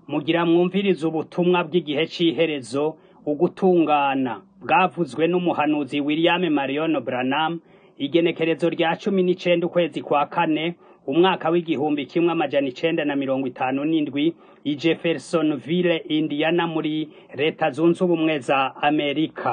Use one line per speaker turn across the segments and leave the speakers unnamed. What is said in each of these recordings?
Mugira mwumvirize ubutumwa bw'igihe c'iherezo, ugutungana, bwavuzwe n'umuhanuzi William Marion Branham, igenekerezo rya cumi n'icenda ukwezi kwa kane, umwaka w'igihumbi kimwe amajana icenda na mirongo itanu n'indwi, i Jeffersonville, Indiana muri leta zunze ubumwe za Amerika.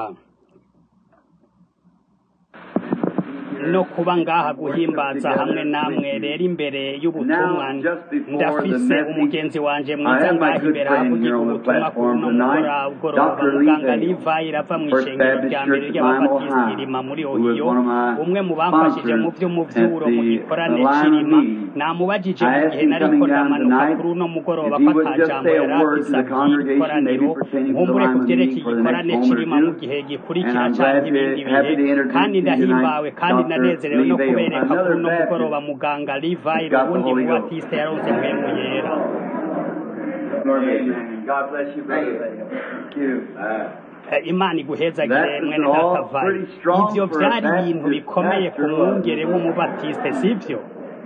no kuba ngaha guhimbaza hamwe namwe rero imbere y'ubutumwa ndafise umugenzi wanje mwiza ngaha imbere ahavugira ubutumwa ku runo mugoroba muganga Levi rava mw'ishengero rya mbere ry'ababatisiti rima muri Ohiyo umwe mu bamfashije mu vy'umuvyuro mu gikorane c'irima namubajije mu gihe nariko ndamanuka kuri uno mugoroba ko ata jambo yari afise abwira ikoraniro nkumbure ku vyerekeye igikorane c'irima mu gihe gikurikira canke ibindi bihe kandi ndahimbawe kandi ndanezerewe no kubereka kuri uno mugoroba muganga Levi uwundi mu batiste yaronse mpemu yera imana iguhezagire mwene data vayi ivyo vyari ibintu bikomeye ku mwungere w'umubatiste sivyo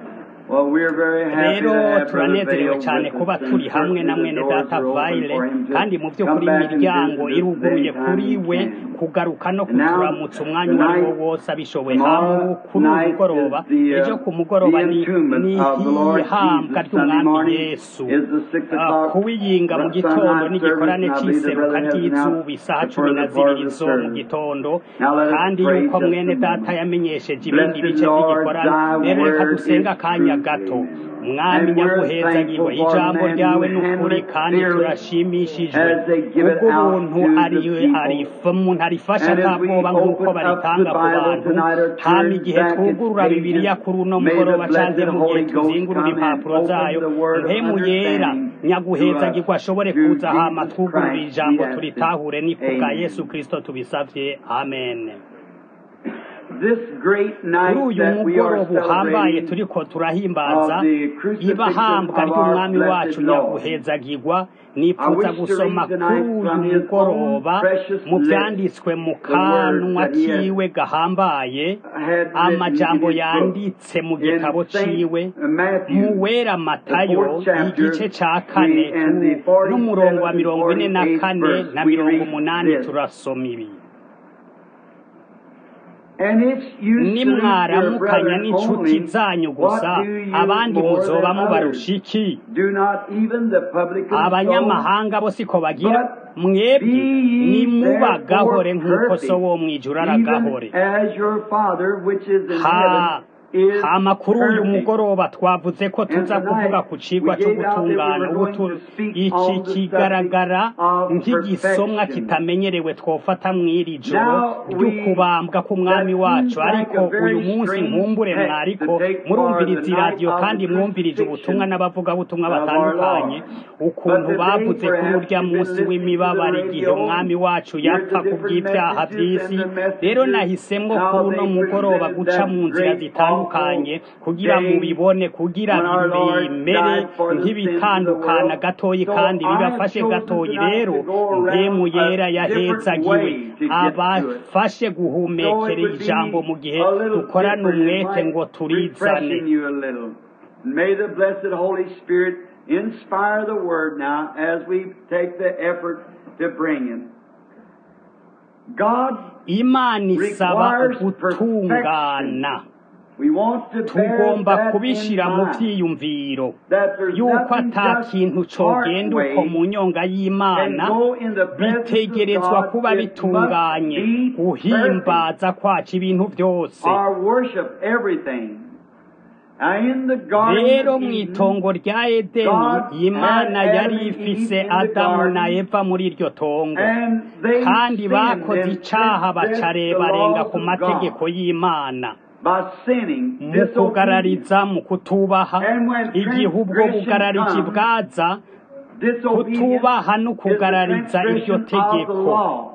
rero turanezerewe cyane kuba turi hamwe na mwene data vayire kandi mu by'ukuri imiryango iruguruye kuri we kugaruka no kuturamutsa umwanya uwo ari wo wose abishoboye hamwe kuri uyu mugoroba ejo ku mugoroba ni ihambwa ry'umwami yesu kuwiyinga mu gitondo n'igikorane cy'iseruka ry'izuba isaha cumi na zibiri zo mu gitondo kandi yuko mwene data yamenyesheje ibindi bice by'igikorane rero reka dusenga akanya gato mwami nyaguhezagirwe ijambo ryawe n'ukuri kandi turashimishijwe kubwo ubuntu umuntu arifasha nta bwoba nk'uko baritanga ku bantu hama igihe twugurura bibiliya kuri uno mugoroba canke mu gihe tuzingurura impapuro zayo mpemu yera nyaguhezagirwe ashobore kuza hama twugurura ijambo turitahure ni kubwa yesu kristo tubisavye amen kuri uyu mugoroba uhambaye turiko turahimbaza ibahambwa ry'umwami wacu nyaguhezagirwa nipfuza gusoma kuri uyu mugoroba mu vyanditswe mu kanwa kiwe gahambaye amajambo yanditse mu gitabo ciwe mu wera matayo igice ca kane n'umurongo wa mirongo ine na kane na mirongo umunani turasoma ibi nimwaramukanya n'inshuti zanyu gusa abandi muzoba mubarusha iki abanyamahanga bo siko bagira mwebwe nimubagahore nk'uko so wo mwijuru aragahore hama kuri uyu mugoroba twavuze ko tuza kuvuga ku cigwa co gutungana iki kigaragara nk'igisomwa kitamenyerewe twofata mw'iri joro ry'ukubambwa k'umwami wacu ariko uyu munsi nkumbure mwariko murumviriza iradiyo kandi mwumvirije ubutumwa n'abavugabutumwa batandukanye ukuntu bavuze kuri urya munsi w'imibabaro igihe umwami wacu yapfa kubw'ivyaha vy'isi rero nahisemwo kuri uno mugoroba guca mu nzira zitandukanye bitandukanye kugira mubibone kugira bimere nk'ibitandukana gatoyi kandi bibafashe gatoyi rero mpemu yera yahezagiwe abafashe guhumekera ijambo mu gihe dukorana umwete ngo turizane
May the blessed Holy Spirit inspire the word now as we take the effort to bring it. God
Imana isaba gutungana tugomba kubishira mu vyiyumviro yuko ata kintu cogenda uko mu nyonga y'imana bitegerezwa kuba bitunganye guhimbaza kwacu ibintu vyose rero mw'itongo rya edeni imana yari ifise adamu na eva muri iryo tongo kandi bakoze icaha bacarebarenga ku mategeko y'imana mu kugarariza mu kutubaha igihe ubwo bugararizi bwaza kutubaha no kugarariza iryo tegeko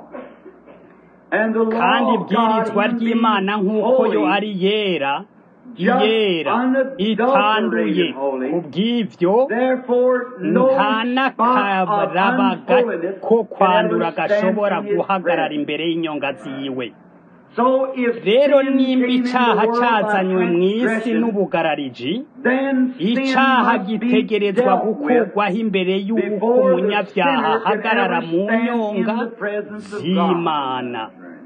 kandi ibwirizwa ry'imana nk'uko yo ari yera iyera itanduye kubw'ivyo nta n'akarabaga ko kwandura gashobora guhagarara imbere y'inyonga ziwe
So if
rero
sin
nimba
came into
icaha
the world by
cazanywe mu isi
transgression,
n'ubugarariji
then sin
icaha
must be
gitegerezwa
dealt with
gukurwaho imbere y'uko
before the
umunyabyaha
sinner can
ahagarara
ever
mu
stand in
nyonga
the presence of God.
z'imana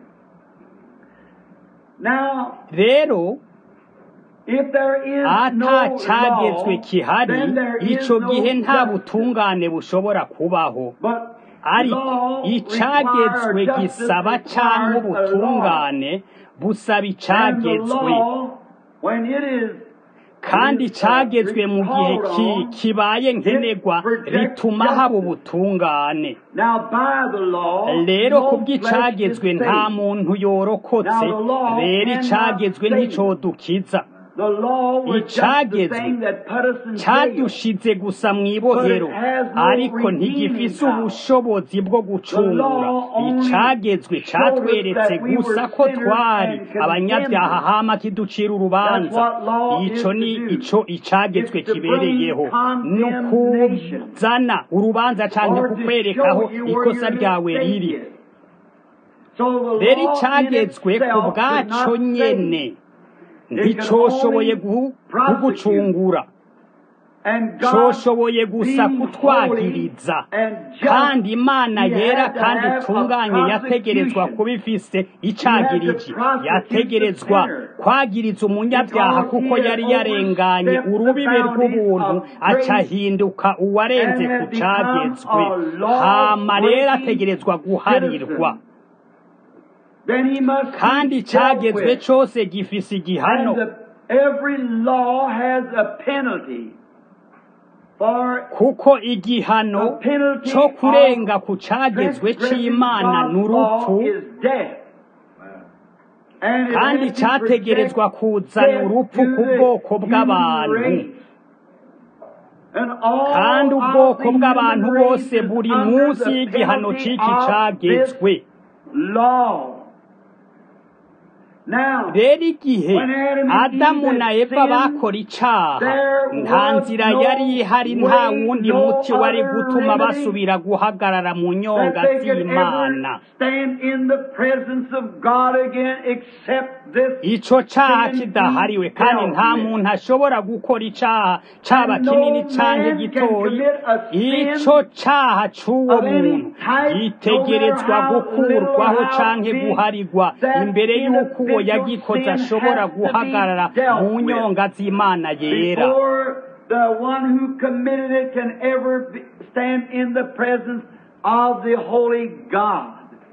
Now,
rero
if there is
ata
no
cagezwe
law,
kihari
then there is
ico
no
gihe nta
justice.
butungane bushobora kubaho
But
ariko
law
icagezwe
requires justice,
gisaba canke
requires a law.
ubutungane busaba
And the
icagezwe
law, when it is
kandi
when it is, uh,
cagezwe mu gihe
called
ki-
on,
kibaye nkenerwa
it protects
rituma haba
justice.
ubutungane
Now, by the law,
rero
no
ku
flesh is
bw'icagezwe nta
saved.
muntu yorokotse
Now, the law
rero
cannot
icagezwe
save.
nticodukiza
The law was just the
Icagezwe
thing that put us in jail.
cadushize gusa mw'ibohero
But it has no
ariko
redeeming
ntigifise
power.
ubushobozi bwo gucungura
law only
icagezwe
showed us
catweretse
that we were
gusa ko
sinners
twari
and condemned.
abanyabyaha hama kiducira urubanza
That's what law
ico
is
ni
to do.
ico icagezwe
It's to bring
kibereyeho
condemnation.
nukuzana urubanza canke
Or to
kukwerekaho
show you where
ikosa
your
ryawe
mistake
riri
is. So the
rero
law in
icagezwe ku
itself could
bwaco
not save.
nyene nticoshoboye guhu- kugucungura
And God
coshoboye gusa
being
kutwagiriza
holy and just,
kandi imana
he
yera
had to
kandi
have a
itunganye yategerezwa
prosecution.
kuba ifise
He had
icagiriji
to prosecute
yategerezwa
the sinner.
kwagiriza umunyabyaha
Because
kuko
he had
yari yarenganye
overstepped the
urubibe
boundaries
rw'ubuntu
of grace
acahinduka uwarenze
and
ku
had become
cagezwe
a law
hama rero
breaking
ategerezwa guharirwa
citizen. Then he must
kandi
be dealt
icagezwe
with.
cose gifise igihano
And the, every law has a penalty for
kuko igihano
the penalty
co kurenga
of
ku cagezwe
transgressing
c'imana
God's
n'urupfu
law is death. And it
kandi
has to
categerezwa
protect
kuzana
death
urupfu
to
ku
the
bwoko
human
bw'abantu
race. And all
kandi
of
ubwoko
the
bw'abantu
human race
bose
is
buri
under
munsi
the
y'igihano
penalty
c'iki
of
cagezwe
this law. Now,
rero igihe
when Adam and
adamu
Eve
na
had
eva
sinned,
bakora icaha
there
nta
was
nzira
no
yari ihari nta
way,
wundi
no
muti wari
other
gutuma
remedy
basubira guhagarara mu nyonga
that they could
z'imana
ever stand in the presence of God again except this
ico caha
sin
kidahariwe
be
kandi
dealt
nta
with.
muntu ashobora gukora icaha caba
And no
kinini canke
man can
gitoyi
commit a sin
ico caha c'uwo
of any
muntu
type,
gitegerezwa
no matter how
gukurwaho
little or how
canke
big,
guharirwa
that
imbere y'uko uwo
individual
yagikoze
sin
ashobora
has to be
guhagarara
dealt
mu
with
nyonga z'imana yera
before the one who committed it can ever be, stand in the presence of the holy God.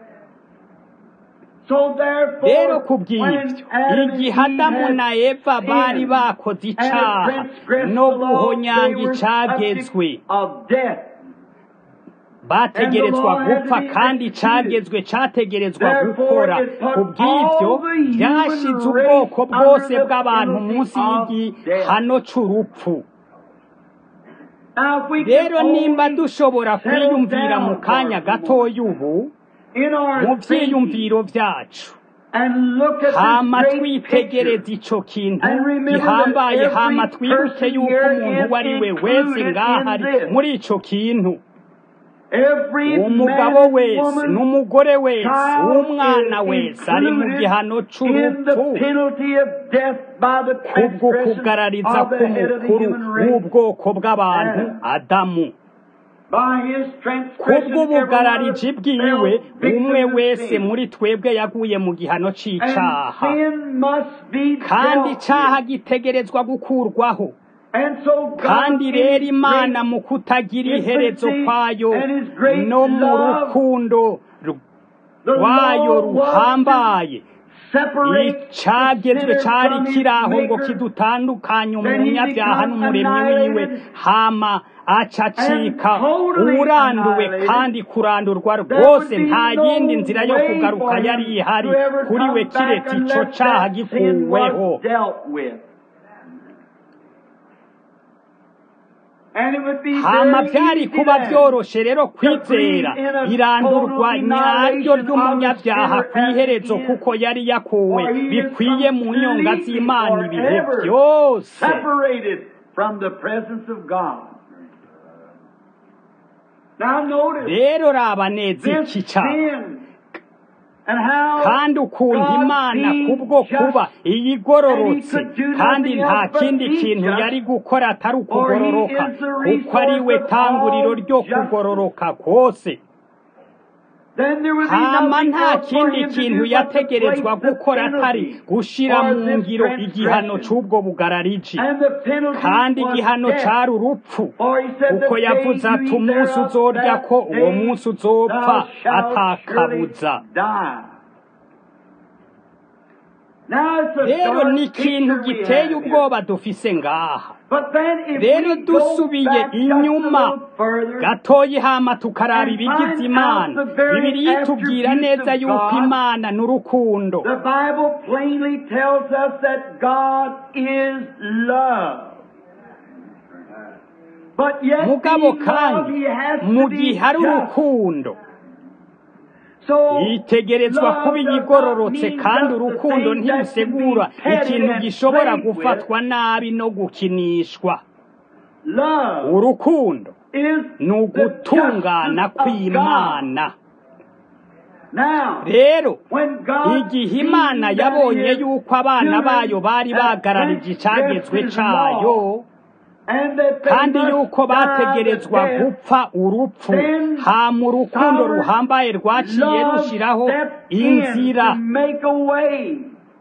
So therefore,
rero ku bw'ibyo
when Adam and
igihe
Eve
adamu
had
na eva bari
sinned
bakoze
and
icaha
transgressed
no
the law,
guhonyanga
they were
icagezwe
subject of death.
bategerezwa
And the law had
gupfa
to be
kandi
executed.
icagezwe categerezwa
Therefore,
gukora
it put
ku bw'ibyo
all the human
byashize
race
ubwoko
under
bwose
the
bw'abantu
penalty
munsi
of
y'igihano c'urupfu
Now, if we
rero
can
nimba
only
dushobora
settle
kwiyumvira mu
down
kanya
for a moment
gatoya ubu
in our
mu
thinking
vyiyumviro vyacu
and look at
hama
this great
twitegereza
picture
ico kintu
and remember
gihambaye
that
hama
every
twibuke
person
yuko
here
umuntu
is
uwo ari we wese
included
ngaha
in
ari
this.
muri ico kintu
Every
umugabo
man,
wese
woman,
n'umugore wese
child
umwana
is
wese ari mu
included
gihano
in
c'urupfu
the penalty of death by the
kubwo
transgression
kugarariza
of the head of the
k'umukuru
human race.
w'ubwoko bw'abantu
And
adamu
By his transgression,
kubw'ubugarariji
everyone
bwiwe
fell victim
umwe
to
wese
sin.
muri twebwe yaguye mu gihano
And
c'icaha
sin must be
kandi
dealt
icaha
with.
gitegerezwa gukurwaho
And so God
kandi
in
rero
His
imana
great
mu kutagira iherezo
infancy
kwayo
and His great
no mu
love,
rukundo ru-
the
rwayo
law was
ruhambaye
to separate
icagezwe
the
cari
sinner from
kiri aho
his
ngo
maker.
kidutandukanye
Then he
umunyabyaha
becomes
n'umuremyi wiwe
annihilated
hama acacika
and totally
uranduwe
annihilated.
kandi kurandurwa
There
rwose
would be
nta
no
yindi nzira yo
way
kugaruka
for
yari
him
ihari
to ever
kuri we
come back
kiretse ico
unless
caha
that sin
gikuweho
was dealt with. And it would be
hama
very
vyari
easy
kuba
then
vyoroshe rero kwizera
believe in a
irandurwa
total
nyaryo
annihilation of the
ry'umunyabyaha
sinner
kw'iherezo
at the end.
kuko yari yakuwe
For he is
bikwiye mu nyonga
completely
z'imana ibihe
forever
byose
separated from the presence of God. Now notice
rero raba neza
this
iki caha
sin and how
kandi ukuntu
God
imana
being
kubwo
just
kuba iyigororotse
and he could do
kandi
nothing
nta
else but
kindi
be
kintu
just,
yari gukora atari
for he
ukugororoka
is the
kuko ari we
resource of
tanguriro
all
ryo
justice.
kugororoka kose
Then there would be
hama
nothing
nta
else for
kindi
him to
kintu
do but to
yategerezwa
place the
gukora atari
penalty
gushira
for
mu
this
ngiro igihano
transgression.
c'ubwo bugarariji
And the penalty
kandi
was
igihano
death.
cari urupfu
For he said,
kuko
"The
yavuze
day you
ati
eat
umunsi
thereof,
uzorya
that
ko uwo
day
munsi uzopfa
thou shalt
atakabuza
surely die." Now it's a
rero
dark
ni ikintu
picture we
giteye
have here.
ubwoba dufise ngaha
But then if
rero
we go
dusubiye
back just a
inyuma
little further,
gatoyi hama tukaraba
and
ibigize
find
imana
out the very
bibiri itubwira
attributes
neza
of
yuko
God,
imana ni urukundo
the Bible plainly tells us that God is love. But yet,
mugabo
being love,
kandi
he has
mu
to be
gihe ari
just.
urukundo
So,
itegerezwa
love
kuba
does not
igororotse
mean
kandi
just the
urukundo
things that can
ntibisigura
be petted
ikintu
and
gishobora
played with.
gufatwa nabi no gukinishwa
Love
urukundo
is
ni
the
ugutungana
justice of God.
kw'imana
Now,
rero
when God
igihe imana
sees that
yabonye
his
yuko abana bayo
children
bari
have
bagararije icagezwe
transgressed his
cayo
law, and that they
kandi
must
yuko
die
bategerezwa
the death,
gupfa urupfu
then
hama urukundo
sovereign
ruhambaye rwaciye
love
rushiraho
stepped in
inzira
to make a way.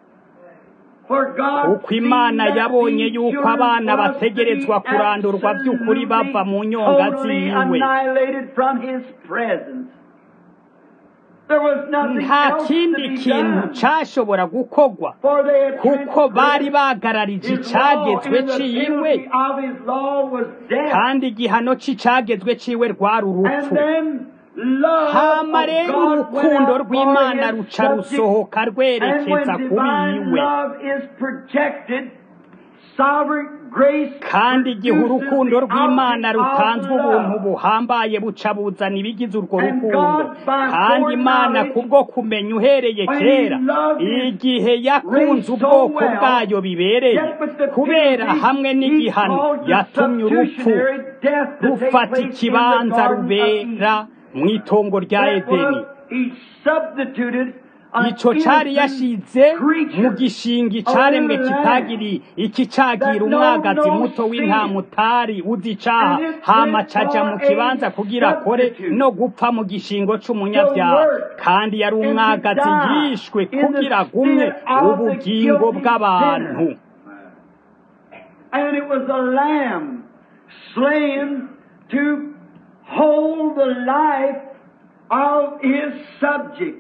For God
kuko imana
seeing that
yabonye
these
yuko
children
abana
was to be
bategerezwa kurandurwa by'ukuri bava mu nyonga
totally
ziwe
annihilated from his presence. There was nothing
nta
else to
kindi
be
kintu
done.
cashobora gukorwa
For they had
kuko bari
transgressed
bagararije
his law,
icagezwe
and the
ciwe
penalty of his law was death.
kandi igihano c'icagezwe ciwe rwari
And
urupfu
then love
hama
of
rero
God went
urukundo
out for
rw'imana
his
ruca
subjects.
rusohoka
And when
rwerekeza ku
divine
biwe
love is projected, sovereign grace
kandi igihe
produces
urukundo
the
rw'imana
object of
rutanzwe ubuntu
love.
buhambaye buca buzana ibigize urwo
And
rukundo
God, by
kandi imana
foreknowledge,
kubwo kumenya uhereye
when he
kera
loved his
igihe yakunze
race so
ubwoko
well,
bwayo bibereye
yet with the
kubera
penalty,
hamwe
he
n'igihano
caused the
yatumye urupfu
substitutionary death to take
rufata
place in the
ikibanza
Garden of
rubera
Eden.
mu itongo rya
That
edeni
was, he substituted an
ico cari
innocent
yashize mu
creature,
gishingi
a
caremwe
little lamb,
kitagiri iki cagira
that
umwagazi
know no
muto
sin.
w'intama utari uzi icaha
And it
hama
went
caja mu
for
kibanza
a
kugira akore
substitute.
no gupfa mu gishingo
The
c'umunyavyaha
word
kandi yari
and to
umwagazi
die
yishwe
in the
kugira agumye
stead of the
ubugingo
guilty
bw'abantu
sinner. And it was a lamb slain to hold the life of his subjects.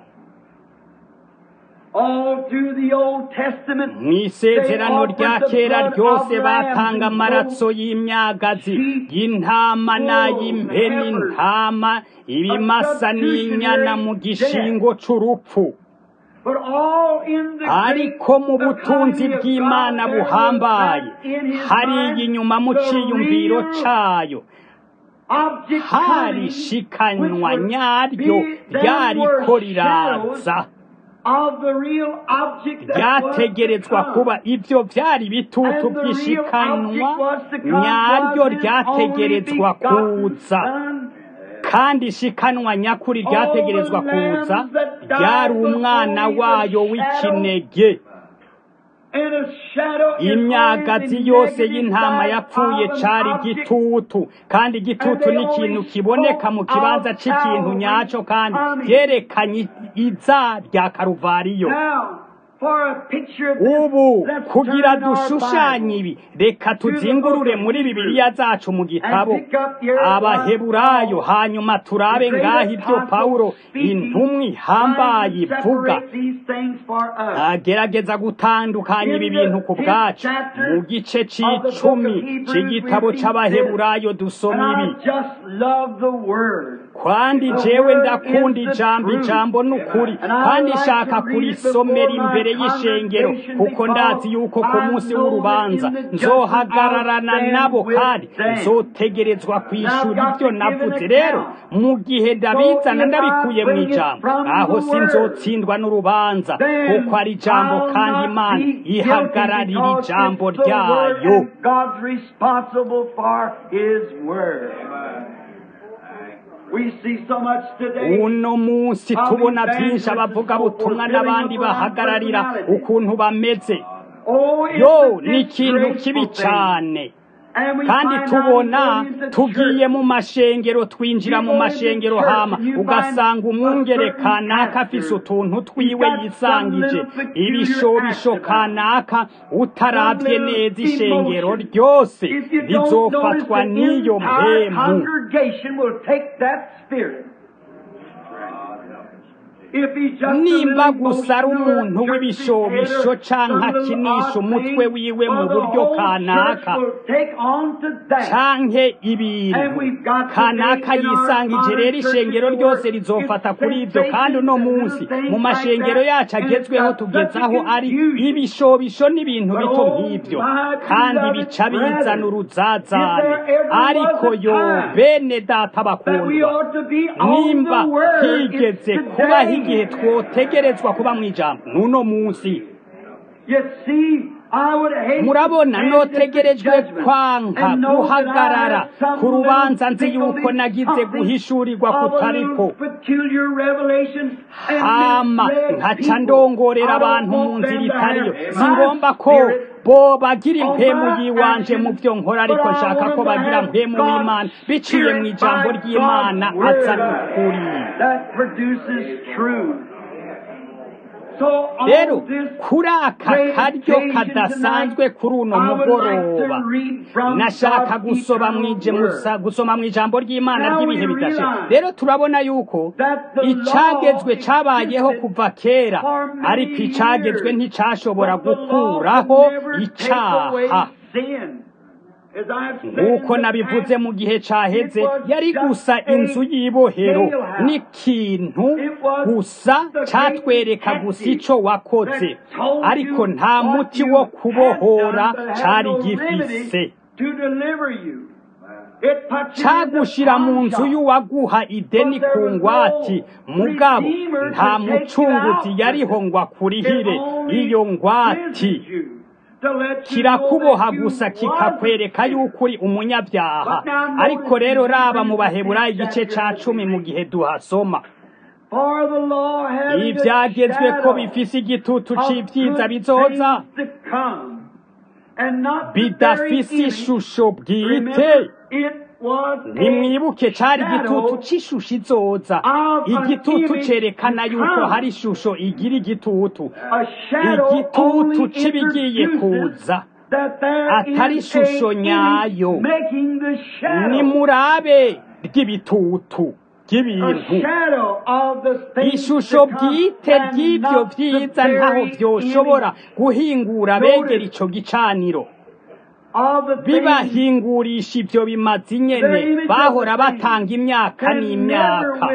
All through the Old Testament,
mw'isezerano rya kera ryose batanga amaraso y'imyagazi y'intama n'ay'impeni intama ibimasa n'inyana mu gishingo c'urupfu
but all in the
ariko mu
great
butunzi
economy of
bw'imana
God, there was
buhambaye
that in his
hariya
mind
inyuma mu
the
ciyumviro
real
cayo
object
hari
coming,
ishikanywa
which would
nyaryo
be them
ryariko
were
riraza
shadows of the real object that was to
ryategerezwa
come.
kuba ivyo vyari ibitutu
And the real
by'ishikanwa
object was to come
nyaryo
was his
ryategerezwa
only begotten
kuza
Son,
kandi ishikanwa nyakuri ryategerezwa kuza ryari umwana wayo w'ikinege
and a shadow is
imyagazi
always
yose
the
y'intama
negative
yapfuye
side of
cari
an object.
igitutu kandi igitutu ni ikintu kiboneka mu kibanza c'ikintu nyaco kandi vyerekanye iza rya karuvariyo
Now, for a picture of this,
ubu
let's
kugira
turn in our
dushushanye
Bible
ibi reka tuzingurure muri bibiliya zacu mu gitabo
and pick up your
abaheburayo hanyuma turabe ngaho ibyo pawulo intumwa ihambaye
trying to
ivuga
separate these things for us.
agerageza gutandukanya ibi bintu ku bwacu mu gice c'icumi c'igitabo c'abaheburayo
And
dusoma ibi
I just love the word.
kandi jewe ndakunda ijambo ijambo n'ukuri kandi nshaka kurisomera imbere y'ishengero kuko ndazi yuko ku munsi w'urubanza nzohagararana nabo kandi nzotegerezwa kwishura ibyo navuze rero mu gihe ndabizana ndabikuye mu ijambo aho sinzotsindwa n'urubanza kuko ari ijambo kandi imana ihagararira ijambo ryayo
God's responsible for His word. We see so much today.
uno munsi tubona byinshi abavugabutumwa n'abandi bahagararira ukuntu bameze
Oh, it's
yo
a
ni ikintu kibi
disgraceful thing.
cyane
And we
kandi
find
tubona
out in the
tugiye
church,
mu mashengero twinjira mu mashengero hama ugasanga umwungere kanaka afise utuntu twiwe yisangije ibishobisho kanaka utarabye neza ishengero ryose
if you don't
rizofatwa
notice, the
n'iyo
entire
mpemu
congregation will take that spirit. If he's just a
nimba
little
gusa ari
emotional
umuntu
church
w'ibishobisho
leader,
canke
some little
akinisha
odd
umutwe
thing,
wiwe mu
well, the
buryo
whole
kanaka
church will take on to that.
canke ibintu kanaka yisangije rero ishengero ryose rizofata kuri ibyo kandi uno munsi mu mashengero yacu agezweho tugezaho ari ibishobisho n'ibintu bito nk'ibyo kandi bica bizana uruzazane ariko yo bene data
That we
bakundwa
ought to be on
nimba
the word.
higeze
It's
kubaho
today.
igihe twotegerezwa kuba mu ijambo n'uno munsi
You see, I would hate
murabona
to stand
notegerejwe
at the judgment
kwanka
and know that I
guhagarara
have some
ku rubanza nzi
little
yuko nagize
something
guhishurirwa
of a
kutariko
little peculiar revelation and
hama
misled
nkaca
people.
ndongorera
I don't
abantu mu
want
nzira
them to
itariyo
have
si
my
ngombwa ko
spirit
bo bagira
on
impemu
my
yiwanje mu
actions,
byo nkora ariko
but I
nshaka
want
ko
them to
bagira
have
mpemu
God's
w'imana biciye mu
spirit
ijambo
by
ry'imana
God's word
aza n'ukuri
that produces truth. So on
rero
this
kuri aka karyo kadasanzwe kuri uno mugoroba nashaka gusoma mwije musa gusoma mu ijambo ry'imana ry'ibihe bidashira rero turabona yuko icagezwe cabayeho kuva kera ariko icagezwe nticashobora gukuraho icaha nk'uko nabivuze mu gihe caheze yari gusa inzu y'ibohero n'ikintu gusa catwereka gusa ico wakoze ariko nta muti wo kubohora cari gifise cagushira mu nzu y'uwaguha ideni ku ngwati mugabo nta mucunguzi yariho ngo akurihire iyo ngwati kirakuboha gusa kikakwereka yuko uri umunyabyaha ariko rero raba mu baheburayo igice ca cumi mu gihe duhasoma ibyagezwe ko bifise igitutu c'ivyiza bizoza bidafise ishusho bwite nimwibuke cari igitutu c'ishusho izoza igitutu cerekana yuko hari ishusho igira igitutu igitutu c'ibigiye kuza atari ishusho nyayo nimurabe ry'ibitutu ry'ibintu ishusho bwite ry'ibyo vyiza ntaho vyoshobora guhingura begera ico gicaniro bibahingurisha ibyo bimazi nyene bahora batanga imyaka n'imyaka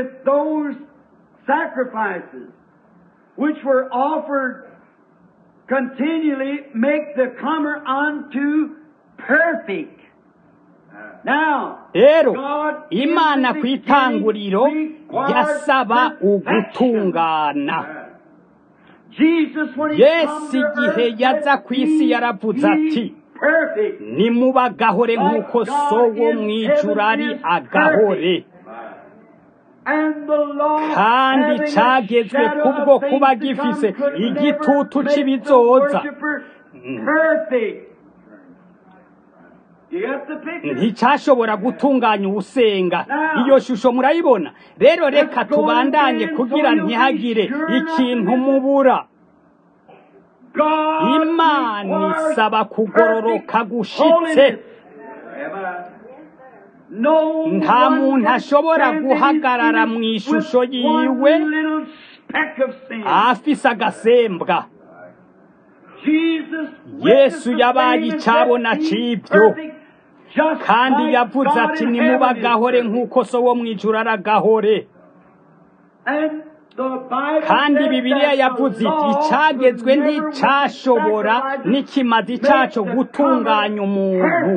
which were offered continually make the comer unto perfect. Now,
rero imana ku itanguriro yasaba ugutungana yesu igihe yaza ku isi yaravuze ati nimuba agahore nk'uko so wo mu ijuru ari agahore kandi cagezwe kubwo kuba gifise igitutu c'ibizoza nticyashobora gutunganya ubusenga iyo shusho murayibona rero reka tubandanye kugira ntihagire ikintu mubura imana isaba kugororoka gushitse nta muntu ashobora guhagarara mu ishusho yiwe afise agasembwa yesu yabaye icabona c'ibyo kandi yavuze ati nimuba agahore nk'uko so wo mu ijuru ari agahore kandi bibiliya yavuze iti icagezwe nticashobora n'ikimazi caco gutunganya umuntu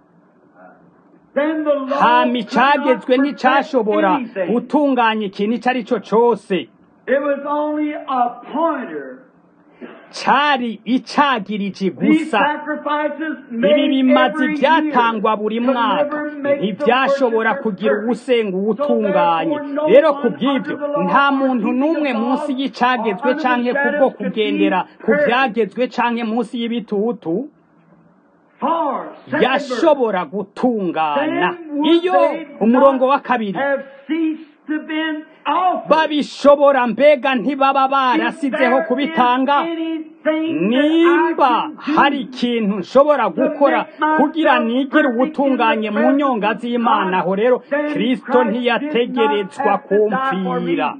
hama icagezwe nticashobora gutunganya ikintu ico ari cyo cose cari icagiriji
These
gusa
sacrifices
ibi
made
bimazi
every
byatangwa
year
buri
could
mwaka
never make the
ntibyashobora
worshiper
kugira
perfect.
uwusenga
So
uwutunganye
therefore, no
rero
one
ku bw'ibyo
under the law
nta
or
muntu
keeping
n'umwe
the
munsi
law
y'icagezwe
or under the
canke kubwo
shadows could
kugendera
be
ku
heard.
byagezwe canke munsi y'ibitutu
For, second verse,
yashobora gutungana
then would
iyo
they
umurongo wa
not
kabiri
have ceased to been offered.
babishobora mbega ntibaba
If
barasizeho
there
kubitanga
is anything
nimba
that I
hari
can do
ikintu nshobora gukora kugira nigire ubutunganye mu nyonga z'imana aho rero kristo ntiyategerezwa kumvira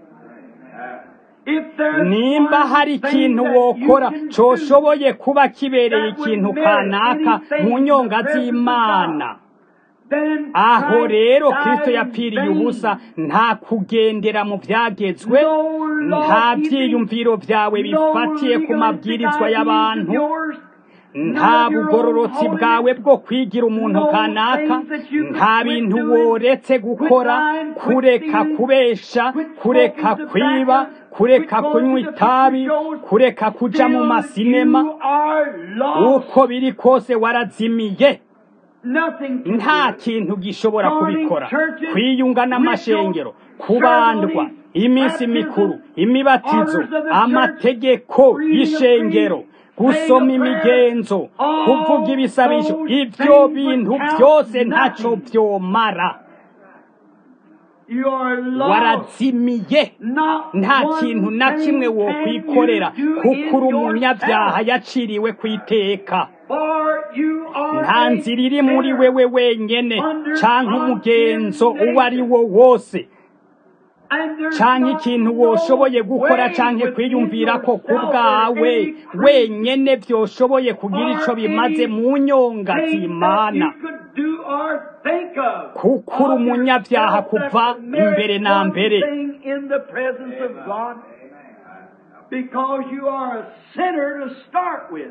If there's
nimba
one
hari
thing
ikintu
that
wokora
you can do
coshoboye kuba kibereye
that would
ikintu
merit
kanaka
anything
mu
in the
nyonga
presence of
z'imana
God, then
aho
Christ
rero
died
kristo
in
yapfiriye
vain.
ubusa nta kugendera mu byagezwe
No law
nta
keeping,
byiyumviro byawe
no
bifatiye ku
legalistic
mabwirizwa
ideas
y'abantu
of yours,
nta bugororotsi bwawe bwo kwigira umuntu kanaka nta bintu woretse gukora kureka kubesha kureka kwiba kureka kunywa itabi kureka kuja mu masinema
You are lost.
uko biri kose warazimiye
Nothing can
nta
do it.
kintu gishobora kubikora kwiyunga n'amashengero kubandwa iminsi mikuru imibatizo amategeko y'ishengero gusoma imigenzo kuvuga ibisabisho ibyo bintu byose ntacyo byomara
You are lost.
warazimiye
Not
nta
one
kintu na kimwe
thing
wokwikorera
can you do
kuko uri
in
umunyabyaha
yourself.
yaciriwe ku iteka
For you are
nta
a
nzira iri muri
sinner.
wewe wenyene
Under
canke umugenzo uwo ari wo wose
And there's
canke
not
ikintu
no
woshoboye gukora
way
canke
within
kwiyumvira ko ku
yourself
bwawe
or any
wenyene vyoshoboye kugira ico
or
bimaze mu nyonga
thing that
z'imana
you could do or think of
kuko uri
of
umunyabyaha
yourself that
kuva
would merit
imbere na
one
mbere
thing in the presence of God because you are a sinner to start with.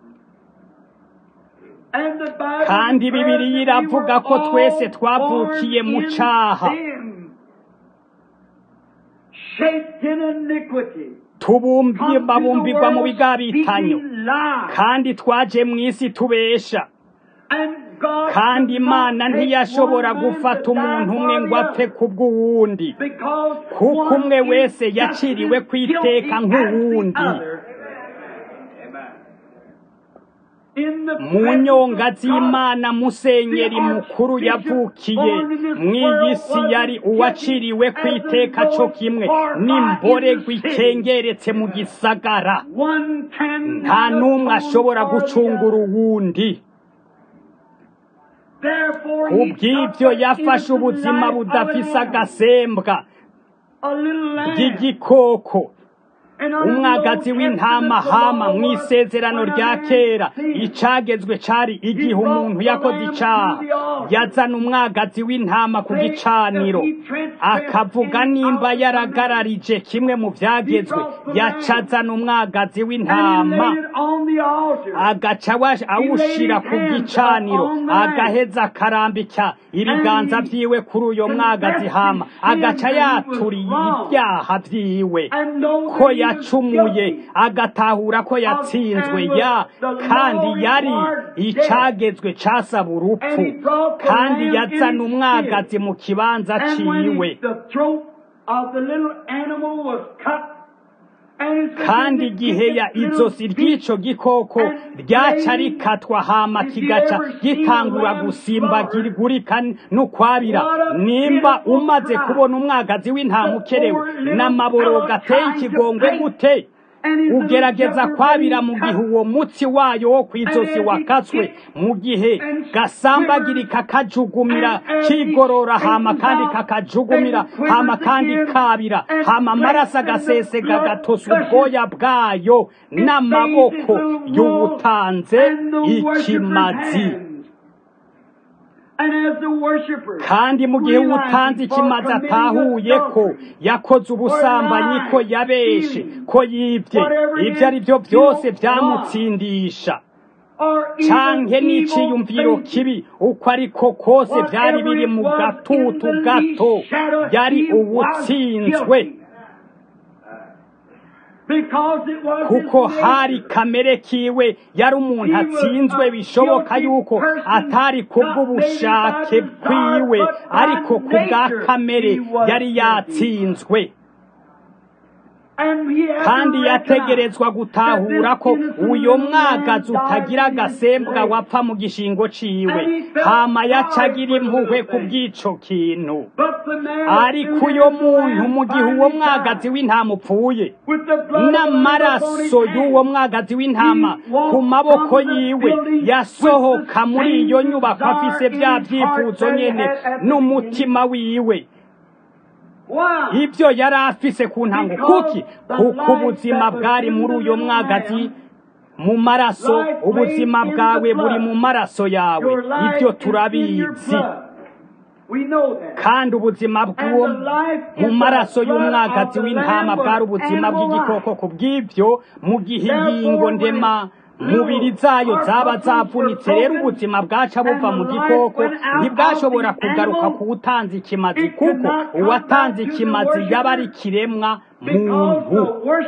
And the Bible
Kandi
declares
Bibiliya
that we
iravuga
were
ko
all
twese twavukiye
born
mu
in
caha.
sin, shaped in iniquity,
tubumbiye
come to the
babumbirwa mu
world
bigabitanyo
speaking lies.
kandi twaje mu isi tubesha
And God
kandi
could not
imana
take
ntiyashobora
one man
gufata
to die
umuntu umwe
for
ngo
the
apfe
other.
kubw'uwundi
Because
kuko
one
umwe
is
wese
just
yaciriwe
as
ku iteka
guilty as the
nk'uwundi
other. In the
mu
presence
nyonga
of God,
z'imana musenyeri mukuru yavukiye mu iyi si yari uwaciriwe ku iteka cyo kimwe n'imborerwa ikengeretse mu gisagara
one can
nta n'umwe ashobora
atone for the
gucungura
other.
uwundi
Therefore, he
kubw'ibyo
took
yafashe
into the
ubuzima
life of
budafise
an animal,
agasembwa
a little lamb,
bw'igikoko
and under the
umwagazi
Old
w'intama
Testament, the
hama
law
mu
was
isezerano
when a
rya
man
kera
sinned.
icagezwe cari igihe umuntu yakoze icaha yazana umwagazi w'intama ku gicaniro akavuga nimba yaragararije kimwe mu vyagezwe yacazana umwagazi
And he
w'intama
laid it on the altar.
agaca awa- awushira ku gicaniro agaheza akarambika ibiganza vyiwe kuri uyo mwagazi hama agaca yaturiye ibyaha vyiwe
And know
ko
that he was
yacumuye
guilty.
agatahura ko yatsinzwe ya kandi yari icagezwe casaba urupfu kandi yazana umwagazi mu kibanza
And when
ciwe
he- the throat of the little animal was cut, and his
kandi igihe ya izosi ry'ico gikoko ryaca rikatwa hama kigaca gitangura gusimbagurika n'ukwabira nimba umaze kubona umwagazi w'intama ukerewe n'amaboro gateye ikigongwe gute ugerageza kwabira mu gihe uwo mutsi wayo wo kw'izosi wakatswe mu gihe gasambagirika kajugumira kigorora hama kandi kakajugumira hama kandi kabira hama amaraso agasesega gatosa ubwoya bwayo n'amaboko y'uwutanze ikimazi kandi mu gihe uwutanze ikimazi atahuye ko yakoze ubusambanyi ko yabeshe ko yibye ibyo ari byo byose byamutsindisha canke n'iciyumviro kibi uko ariko kose byari biri mu gatutu gato yari uwutsinzwe kuko hari kamere kiwe yari umuntu atsinzwe bishoboka yuko atari kubw'ubushake bwiwe ariko ku bwa kamere yari yatsinzwe kandi yategerezwa gutahura ko uyo mwagazi utagira agasembwa wapfa mu gishingo ciwe hama yacagira impuhwe ku bw'ico kintu ariko uyo muntu mu gihe uwo mwagazi w'intama upfuye n'amaraso y'uwo mwagazi w'intama ku maboko yiwe yasohoka muri iyo nyubako afise bya byifuzo nyene n'umutima wiwe ibyo yari afise ku ntango kuki kuko ubuzima bwari muri uyo mwagazi mu maraso ubuzima bwawe buri mu maraso yawe ibyo turabizi kandi ubuzima bw'uwo mu maraso y'umwagazi w'intama bwari ubuzima bw'igikoko ku bw'ibyo mu gihe ingingo ndema mubiri zayo zaba zavunitse rero ubuzima bwaca buva mu gikoko ntibwashobora kugaruka ku utanze ikimazi kuko uwatanze ikimazi yaba ari ikiremwa muntu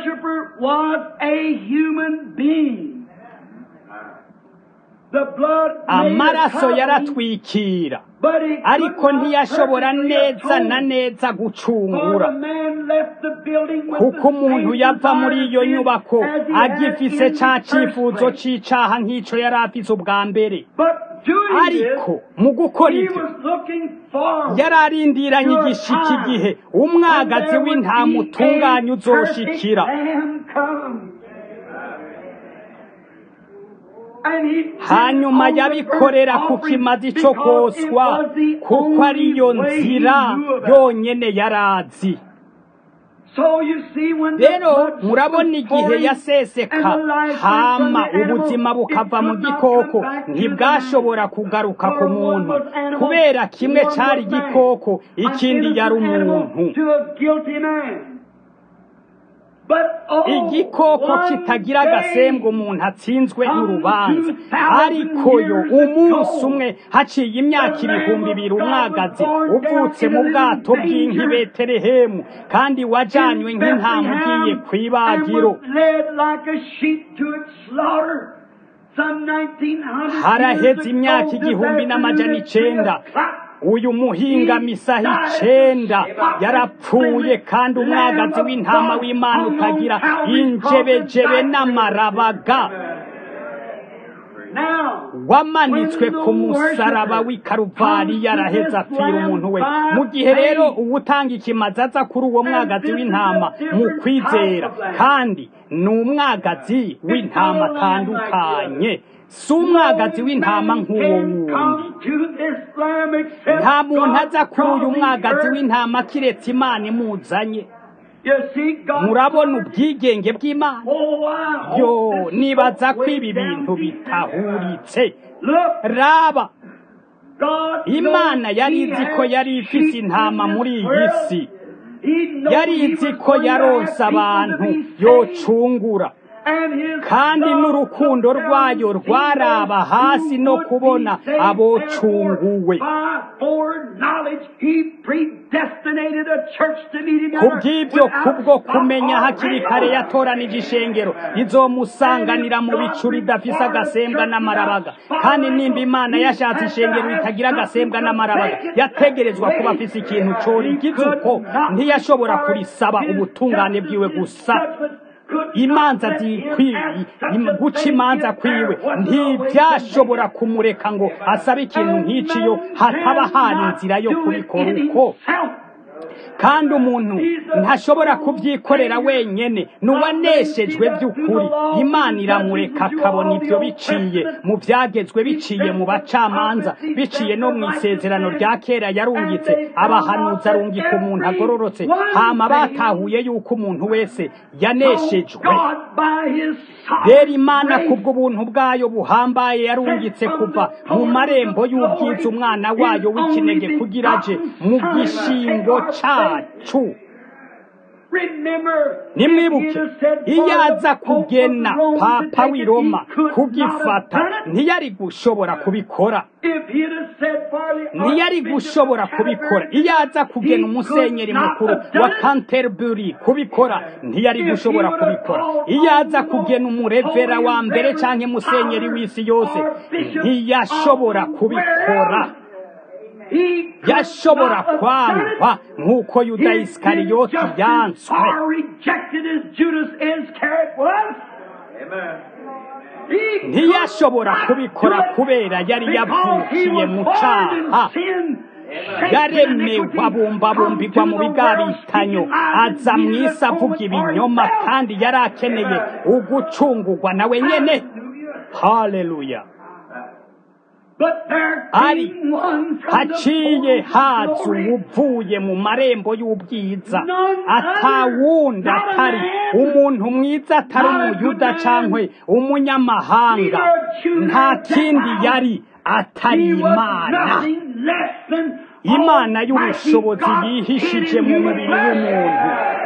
amaraso yaratwikira ariko ntiyashobora neza na neza gucungura kuko umuntu yava muri iyo nyubako agifise ca cifuzo c'icaha nk'ico yari afise ubwa mbere ariko mu gukora ibyo yari arindiranye igishika igihe umwagazi w'intama utunganya uzoshikira hanyuma yabikorera ku kimazi cyo koswa kuko ariyo nzira yonyene yarazi rero murabona igihe yaseseka hama ubuzima bukava mu gikoko ntibwashobora kugaruka ku muntu kubera kimwe cyari igikoko ikindi yari umuntu igikoko kitagira agasembwa umuntu atsinzwe n'urubanza ariko yo umunsi umwe haciye imyaka ibihumbi ibiri umwagazi uvutse mu bwato bw'inka betelehemu kandi wajanywe nk'intama ugiye ku ibagiro haraheze imyaka igihumbi n'amajana icenda uyu muhinga misaha icenda yarapfuye kandi umwagazi w'intama w'imana utagira injebejebe n'amarabaga wamanitswe ku musaraba w'i karuvari yaraheze apfira umuntu we mu gihe rero uwutanga ikimazi aza kuri uwo mwagazi w'intama mu kwizera kandi ni umwagazi w'intama atandukanye si umwagazi w'intama nk'uwo wundi nta muntu aza kuri uyu mwagazi w'intama kiretse imana imuzanye murabona ubwigenge bw'imana yo nibaza ko ibi bintu bitahuritse raba imana yari izi ko yari ifise intama muri iyi si yari izi ko yaronse abantu yocungura kandi n'urukundo rwayo rwaraba hasi no kubona abocunguwe kubw'ibyo kubwo kumenya hakiri kare yatoranije ishengero rizomusanganira mu bicu ridafise agasembwa n'amarabaga kandi nimba imana yashatse ishengero ritagira agasembwa n'amarabaga yategerezwa kuba afise ikintu corigize uko ntiyashobora kurisaba ubutungane bwiwe gusa imanza zikwiye guca imanza kwiwe ntibyashobora kumureka ngo asabe ikintu nk'iciyo hataba hari inzira yo kubikora uko kandi umuntu ntashobora kubyikorera wenyene n'uwaneshejwe by'ukuri imana iramureka akabona ibyo biciye mu byagezwe biciye mu bacamanza biciye no mu isezerano rya kera yarungitse abahanuzi arungika umuntu agororotse hama batahuye yuko umuntu wese yaneshejwe rero imana kubw'ubuntu bwayo buhambaye yarungitse kuva mu marembo y'ubwiza umwana wayo w'ikinege kugira aje mu gishingo cyacu nimwibuke iyo aza kugena papa w'i roma kugifata ntiyari gushobora kubikora ntiyari gushobora kubikora iyo aza kugena umusenyeri mukuru wa canterbury kubikora ntiyari gushobora kubikora iyo aza kugena umurevera wa mbere cyangwa umusenyeri w'isi yose ntiyashobora kubikora yashobora kwangwa nk'uko yuda isikariyoti yanswe ntiyashobora kubikora kubera yari yavukiye mu cyaha yaremewe abumbabumbirwa mu bigabitanyo aza mu isi avuga ibinyoma kandi yari akeneye ugucungurwa nawe nyene haleluya ari haciye haza uvuye mu marembo y'ubwiza atawundi atari umuntu mwiza atari umuyuda cyangwa umunyamahanga nta kindi yari atari imana imana y'ubushobozi yihishije mu mubiri w'umuntu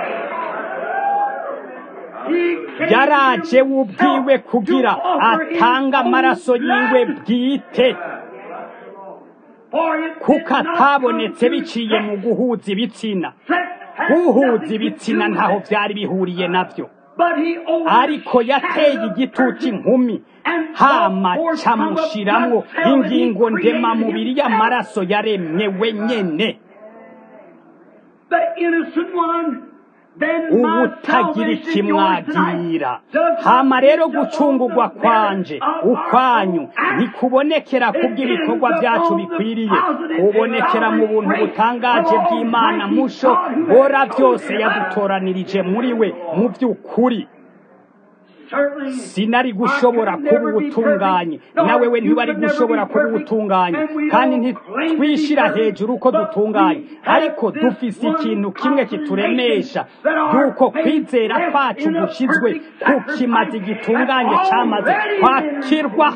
yaraje wubwiwe kugira atanga amaraso yiwe bwite kuko atabonetse biciye mu guhuza ibitsina guhuza ibitsina ntaho byari bihuriye nabyo ariko yateye igitutu inkumi hama camushiramwo ingingo ndemamubiri y'amaraso yaremye wenyene ubutagira ikimwagira hama rero gucungurwa kwanje ukwanyu ntikubonekera kubw'ibikorwa byacu bikwiriye kubonekera mu buntu butangaje bw'imana musho bora byose yadutoranirije muri we mu by'ukuri sinari gushobora kuba ubutunganye nawe we ntibari gushobora kuba ubutunganye kandi ntitwishyira hejuru uko dutunganye ariko dufise ikintu kimwe kituremesha yuko kwizera kwacu gushyizwe ku kimazi gitunganye cyamaze kwakirwa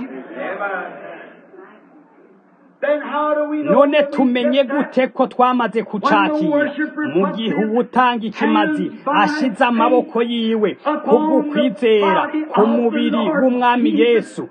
none tumenye gute ko twamaze kucakira mu gihe uwutanga ikimazi ashize amaboko yiwe kubw'ukwizera ku mubiri w'umwami yesu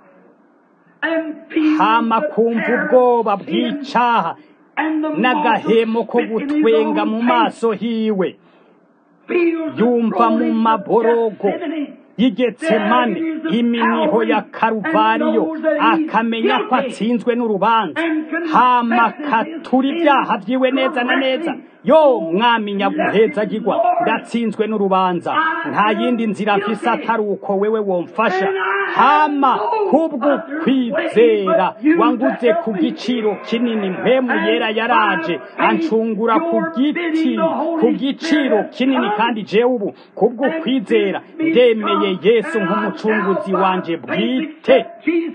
hama kumva ubwoba bw'icaha n'agahemo ko gutwenga mu maso hiwe yumva mu maborogo y'igetsemane iminiho ya karuvariyo akamenya ko atsinzwe n'urubanza hama katura ibyaha byiwe neza na neza yo mwami nyaguhezagirwa ndatsinzwe n'urubanza nta yindi nzira mfise atari uko wewe womfasha hama kubwo kwizera wanguze ku giciro kinini mpemu yera yaraje ancungura ku giti ku giciro kinini kandi jewe ubu kubwo kwizera ndemeye yesu nk'umucunguzi wanje bwite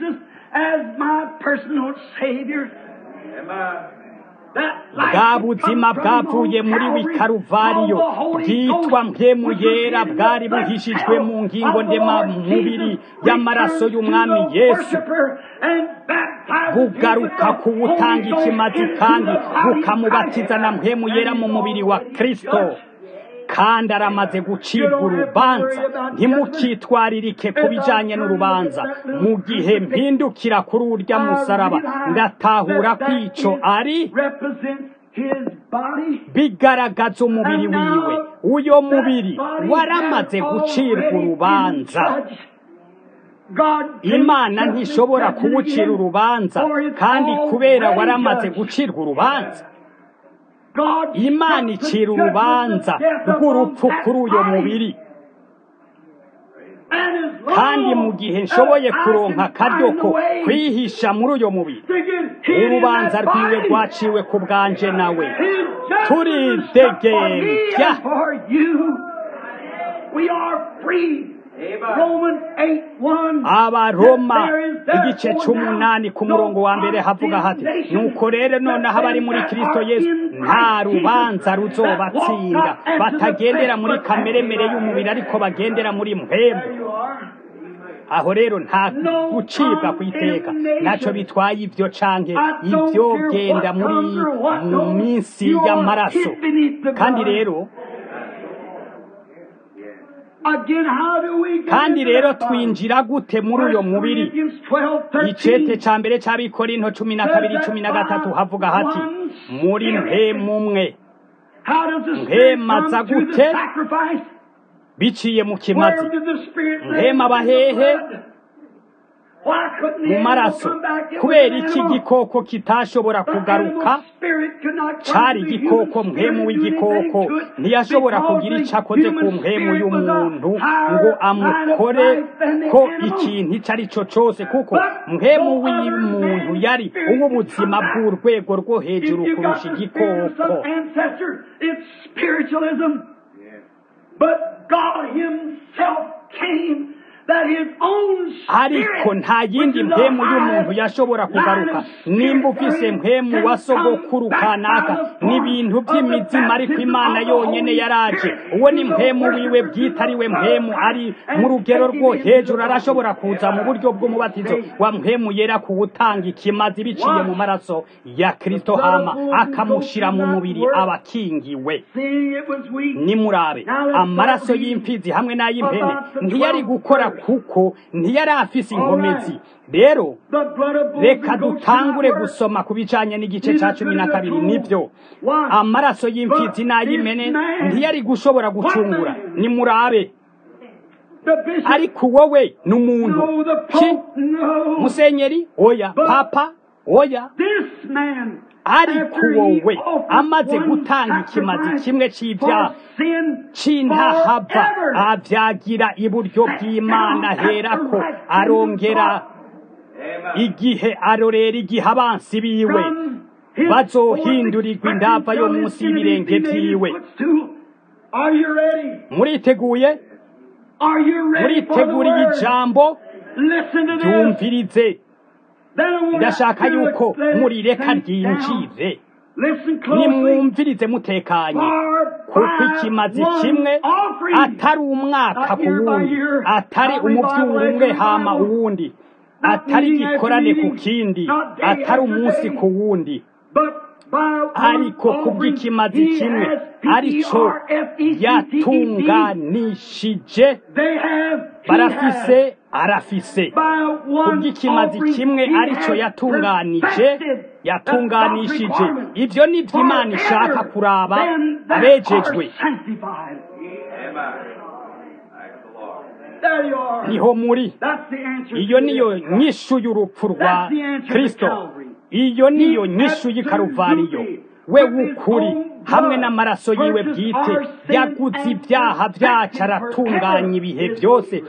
bwa buzima bwavuye muri wikaruvariyo bwitwa mpemu yera bwari buhishijwe mu ngingo ndema mubiri y'amaraso y'umwami yesu bugaruka kuwutanga ikimazi kandi bukamubatiza na mpemu yera mu mubiri wa kristo kandi aramaze gucibwa urubanza ntimukitwaririke ku bijyanye n'urubanza mu gihe mpindukira kuri urya musaraba ndatahura ko icyo ari bigaragaza umubiri wiwe uyo mubiri waramaze gucirwa urubanza imana ntishobora kuwucira urubanza kandi kubera waramaze gucirwa urubanza imana icira urubanza rw'urupfu kuri uyo mubiri kandi mu gihe nshoboye kuronka akaryo ko kwihisha muri uyo mubiri urubanza rwiwe rwaciwe ku bwanje nawe turidegembya abaroma igice c'umunani ku murongo wa mbere havuga hati nuko rero noneho abari muri kristo yesu nta rubanza ruzobatsinda batagendera muri kameremere y'umubiri ariko bagendera muri mpemu aho rero nta gucibwa ku iteka ntacyo bitwaye ibyo canke ibyo genda muri mu minsi y'amaraso kandi rero
Again, how do we get
kandi
into
rero
that body?
twinjira gute muri uyo
First
mubiri
Corinthians 12,
icete
13.
ca mbere c'abikorinto cumi na kabiri cumi na gatatu havuga hati muri mpemumwe
How does the Spirit
Mpema za
come through the
gute?
sacrifice?
biciye mu kimazi
Where did the Spirit
Mpema
live?
bahehe?
Why couldn't the
mu
animal
maraso
come back? It was
kubera
an
iki
animal.
gikoko kitashobora
The
kugaruka
animal spirit could not come
cari
to the
igikoko
human
mpemu
spirit, do
w'igikoko
anything to it,
ntiyashobora
because
kugira
the
ico akoze ku
human
mpemu
spirit was a
y'umuntu
higher
ngo
line of
amukore
life than the
ko
animal.
ikintu ico ari co cose kuko
But
mpemu
no other
w'umuntu
man's
yari
spirit
uw'ubuzima
can come back.
bw'urwego rwo
If
hejuru
you got
kurusha
the spirit of
igikoko
some ancestor, it's spiritualism. But God Himself came that His own
ariko
spirit,
nta yindi
which is
mpemu
a
y'umuntu
high
yashobora kugaruka
line of spirit
nimba ufise
therein,
mpemu
can
wa sogokuru
come back
kanaka
by the form
n'ibintu
of the
by'imizima ariko
baptism
imana
of the
yonyene
Holy
yaraje
Spirit.
uwo ni
He's a
mpemu wiwe
worshiper
bwite ari we
to the
mpemu
Father
ari
and
mu rugero
taking
rwo
him into the
hejuru arashobora
body.
kuza mu buryo bw'umubatizo wa mpemu yera kuwutanga ikimazi biciye mu maraso ya kristo hama akamushira mu mubiri abakingiwe
Seeing it was weak,
nimurabe amaraso y'imfizi hamwe n'ay'impene ntiyari gukora kuko ntiyari afise inkomezi rero
the blood of bulls
reka
and goats
dutangure
cannot work.
gusoma ku bijanye n'igice ca cumi na kabiri nibyo amaraso y'imfizi n'ay'impene ntiyari gushobora gucungura nimurabe
The bishop,
ariko wowe ni umuntu
no, the
ki
pope, no.
musenyeri oya papa oya
This man,
ariko
after he
wowe
offered
amaze
one
gutanga ikimazi
sacrifice
kimwe c'ivyaha
for sin
c'intahava
forever,
avyagira iburyo bw'imana herako arongera igihe arorera igihe abansi biwe
from his
bazohindurirwa indava yo munsi y'ibirenge vyiwe
Are you ready?
muriteguye
Are you ready for the
muriteguriye
word?
ijambo
Listen to this.
ryumvirize
Then I want
ndashaka
you to
yuko
let it
murireka
sink down.
ryinjire
Listen closely.
nimwumvirize mutekanye
For
kuko
by
ikimazi
one
kimwe
offering,
atari umwaka ku wundi atari umuvyuro umwe hama uwundi atari igikorane ku kindi atari umunsi ku wundi
but by one
ariko
offering,
kubw'ikimazi
he
kimwe
has
arico
P-E-R-F-E-C-T-E-D.
yatunganishije
They have, he has,
barafise arafise
by one
kubw'ikimazi
offering,
kimwe
he
arico
has
yatunganije
perfected
yatunganishije
the requirement.
ivyo ni vyo imana ishaka
Forever
kuraba
them that
abejejwe
are sanctified. There you are.
niho muri
That's the answer
iyo
to
niyo
this.
nyishu y'urupfu rwa
That's the answer to
kristo
Calvary.
iyo niyo nyishu y'ikaruvariyo we w'ukuri hamwe n'amaraso yiwe bwite yaguze ibyaha byacu aratunganya ibihe byose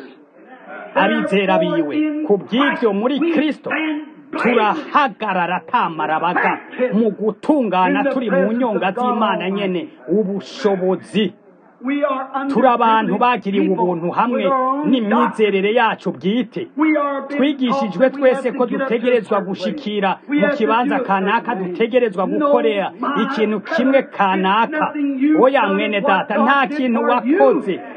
abizera biwe ku bw'ibyo muri kristo turahagarara atamarabaga mu gutungana turi mu nyonga z'imana nyene ubushobozi
We are under
turi abantu bagiriwe
people
ubuntu hamwe
with our own
n'imyizerere yacu bwite
doctrine. We are being
twigishijwe
taught that we
twese
have
ko
to get up to a
dutegerezwa
certain place.
gushikira
We
mu
have to
kibanza
do a
kanaka
certain way.
dutegerezwa
No,
gukorera
my
ikintu
brother,
kimwe
it's
kanaka
nothing you've
oya
done,
mwene
it's
data
what
nta
God did
kintu
for
wakoze
you.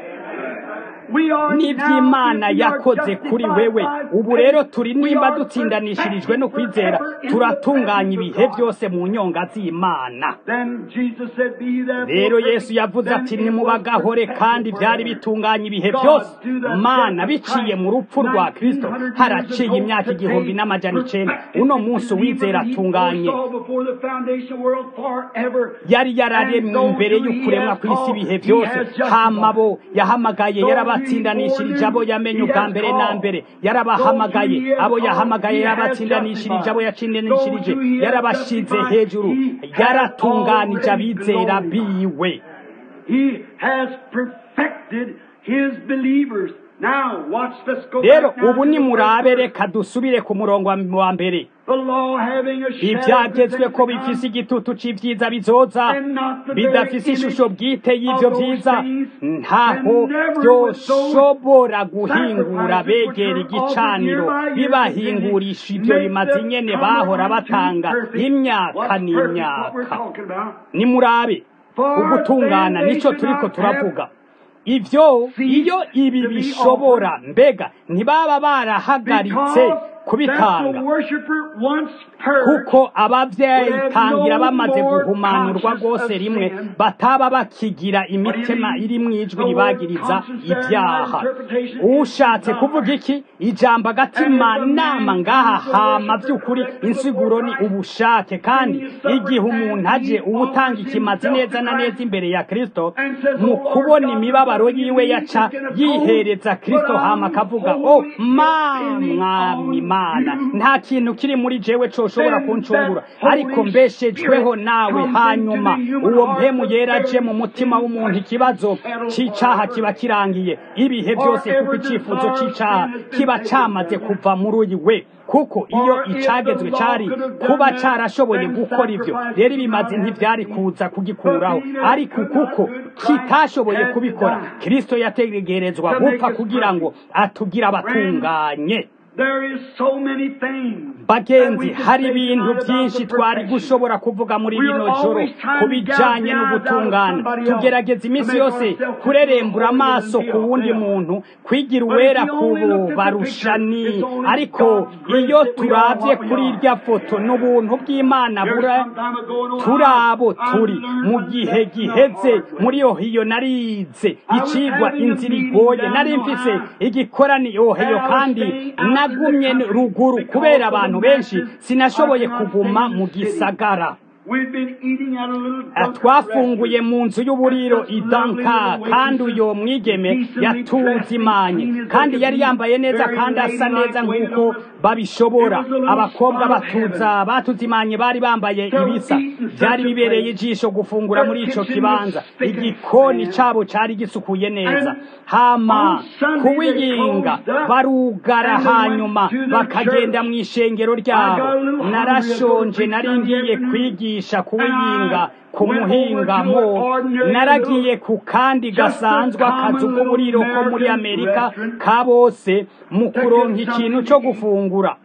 We are
n'iby'imana
now, if we are
yakoze kuri
justified
wewe
by
ubu rero
faith,
turi
we
nimba
are
dutsindanishirijwe no
perfected
kwizera
forever in the
turatunganya
presence of
ibihe
God.
byose mu nyonga z'imana
Then Jesus said, Be ye therefore
rero
perfect.
yesu yavuze
Then
ati
it was
nimubagahore
perfected
kandi byari
forever.
bitunganya ibihe
God,
byose
through the
mana
death of
biciye mu
Christ,
rupfu rwa kristo
1900 years
haraciye
ago
imyaka
today,
igihumbi n'amajana icenda
perfected
uno
the
munsi
believer
uwizera
that he
atunganye
foresaw before the foundation of the world forever.
yari
And
yararemwe
those
imbere
who he
y'ukuremwa
has
kw'isi
called,
ibihe
he
byose
has
hama
justified.
bo yahamagaye
Those
yarabatsindanishirije abo yamenye ubwa mbere na mbere yarabahamagaye abo yahamagaye yarabatsindanishirije abo yatsindanishirije yarabashize hejuru yaratunganije abizera biwe
He has perfected his believers. Now, watch, let's go
rero
back now
ubu
to the
nimurabe
first
reka dusubire ku murongo wa- wa mbere
The law having a shadow of
ibyagezwe ko
the things to
bifise
come,
igitutu c'ivyiza bizoza
and not the very
bidafise ishusho
image
bwite y'ivyo
of those
vyiza
things,
ntaho
and never
vyoshobora
with
guhingura
those sacrifices
begera
which were
igicaniro
offered year by year
bibahingurisha ivyo
make
bimaze
the
nyene
covenant
bahora
to be
batanga
perfect.
imyaka
What's perfect? What we're
n'imyaka
talking about.
nimurabe
For
ugutungana
then they
nico
should
turiko
not
turavuga ivyo
ceased
iyo ibi
to be
bishobora mbega ntibaba barahagaritse kubitanga kuko abavyitangira bamaze guhumanurwa rwose rimwe bataba bakigira imitima iri mu ijwi ribagiriza ibyaha ushatse kuvuga iki ijambo agatima nama ngaha hama by'ukuri insiguro ni ubushake kandi igihe umuntu aje uwutanga ikimazi neza na neza imbere ya kristo mu kubona imibabaro yiwe yaca yihereza kristo hama akavuga o mwami mana nta kintu kiri muri jewe coshobora kuncungura ariko mbeshejweho nawe hanyuma uwo mpemu yera aje mu mutima w'umuntu ikibazo c'icaha kiba kirangiye ibihe byose kuko icifuzo c'icaha kiba camaze kuva muri uyu we kuko iyo icagezwe cari kuba carashoboye gukora ivyo rero ibimazi ntivyari kuza kugikuraho ariko kuko kitashoboye kubikora kristo yategerezwa gupfa kugira ngo atugire abatunganye bagenzi hari ibintu byinshi twari gushobora kuvuga muri rino joro ku bijyanye no gutungana tugerageza iminsi yose kurerembura amaso ku wundi muntu kwigira uwera ku barushani ariko iyo turabye kuri irya foto n'ubuntu bw'imana bura turi abo turi mu gihe giheze muri ohiyo narize icigwa inzira igoye nari mfise igikorani ohiyo kandi nagumye ruguru kubera abantu benshi sinashoboye kuguma mu gisagara twafunguye mu nzu y'uburiro idanka kandi uyo mwigeme yatuzimanye kandi yari yambaye neza kandi asa neza nk'uko babishobora abakobwa batuza batuzimanye bari bambaye ibisa byari bibereye ijisho gufungura muri ico kibanza igikoni cabo cari gisukuye neza hama kuwiyinga barugara hanyuma bakagenda mu ishengero ryabo narashonje nari ngiye kwigisha kuwiyinga ku muhingamo naragiye ku kandi gasanzwe akazu k'uburiro ko muri amerika ka bose mu kuronka ikintu cyo gufungura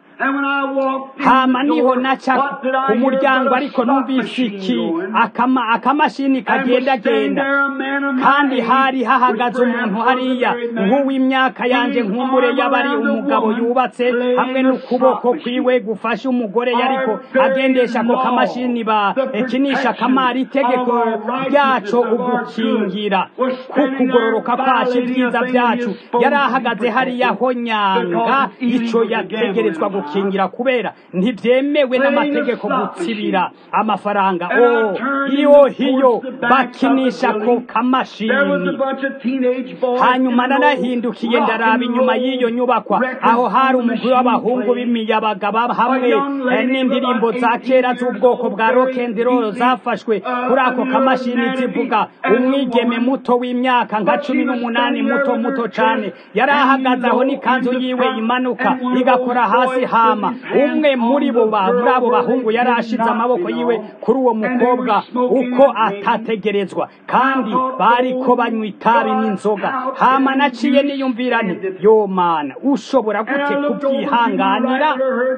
hama niho naca ku muryango ariko numvise iki akamashini kagendagenda kandi hari hahagaze umuntu hariya nk'uw'imyaka yanje nkumbure yabari umugabo yubatse hamwe n'ukuboko kwiwe gufasha umugore yariko agendesha ako kamashini bakinisha kamari itegeko ryaco ugukingira ku kugororoka kwacu ibyiza byacu yari ahagaze hariya ho nyanga ico yategerezwa gukingira gukingira kubera ntibyemewe n'amategeko gutsibira amafaranga o iyo hiyo bakinisha ko kamashini hanyuma narahindukiye ndaraba inyuma y'iyo nyubakwa aho hari umugwi w'abahungu b'imiyabaga hamwe n'indirimbo za kera z'ubwoko bwa rock'n'roll zafashwe kuri ako kamashini zivuga umwigeme muto w'imyaka nka cumi n'umunani muto muto cane yari ahagaze aho n'ikanzu yiwe imanuka igakora hasi hama umwe muri bo muri abo bahungu yari ashize amaboko yiwe kuri uwo mukobwa uko atategerezwa kandi bariko banywa itabi n'inzoga hama naciye niyumvira nti yo mana ushobora gute kubyihanganira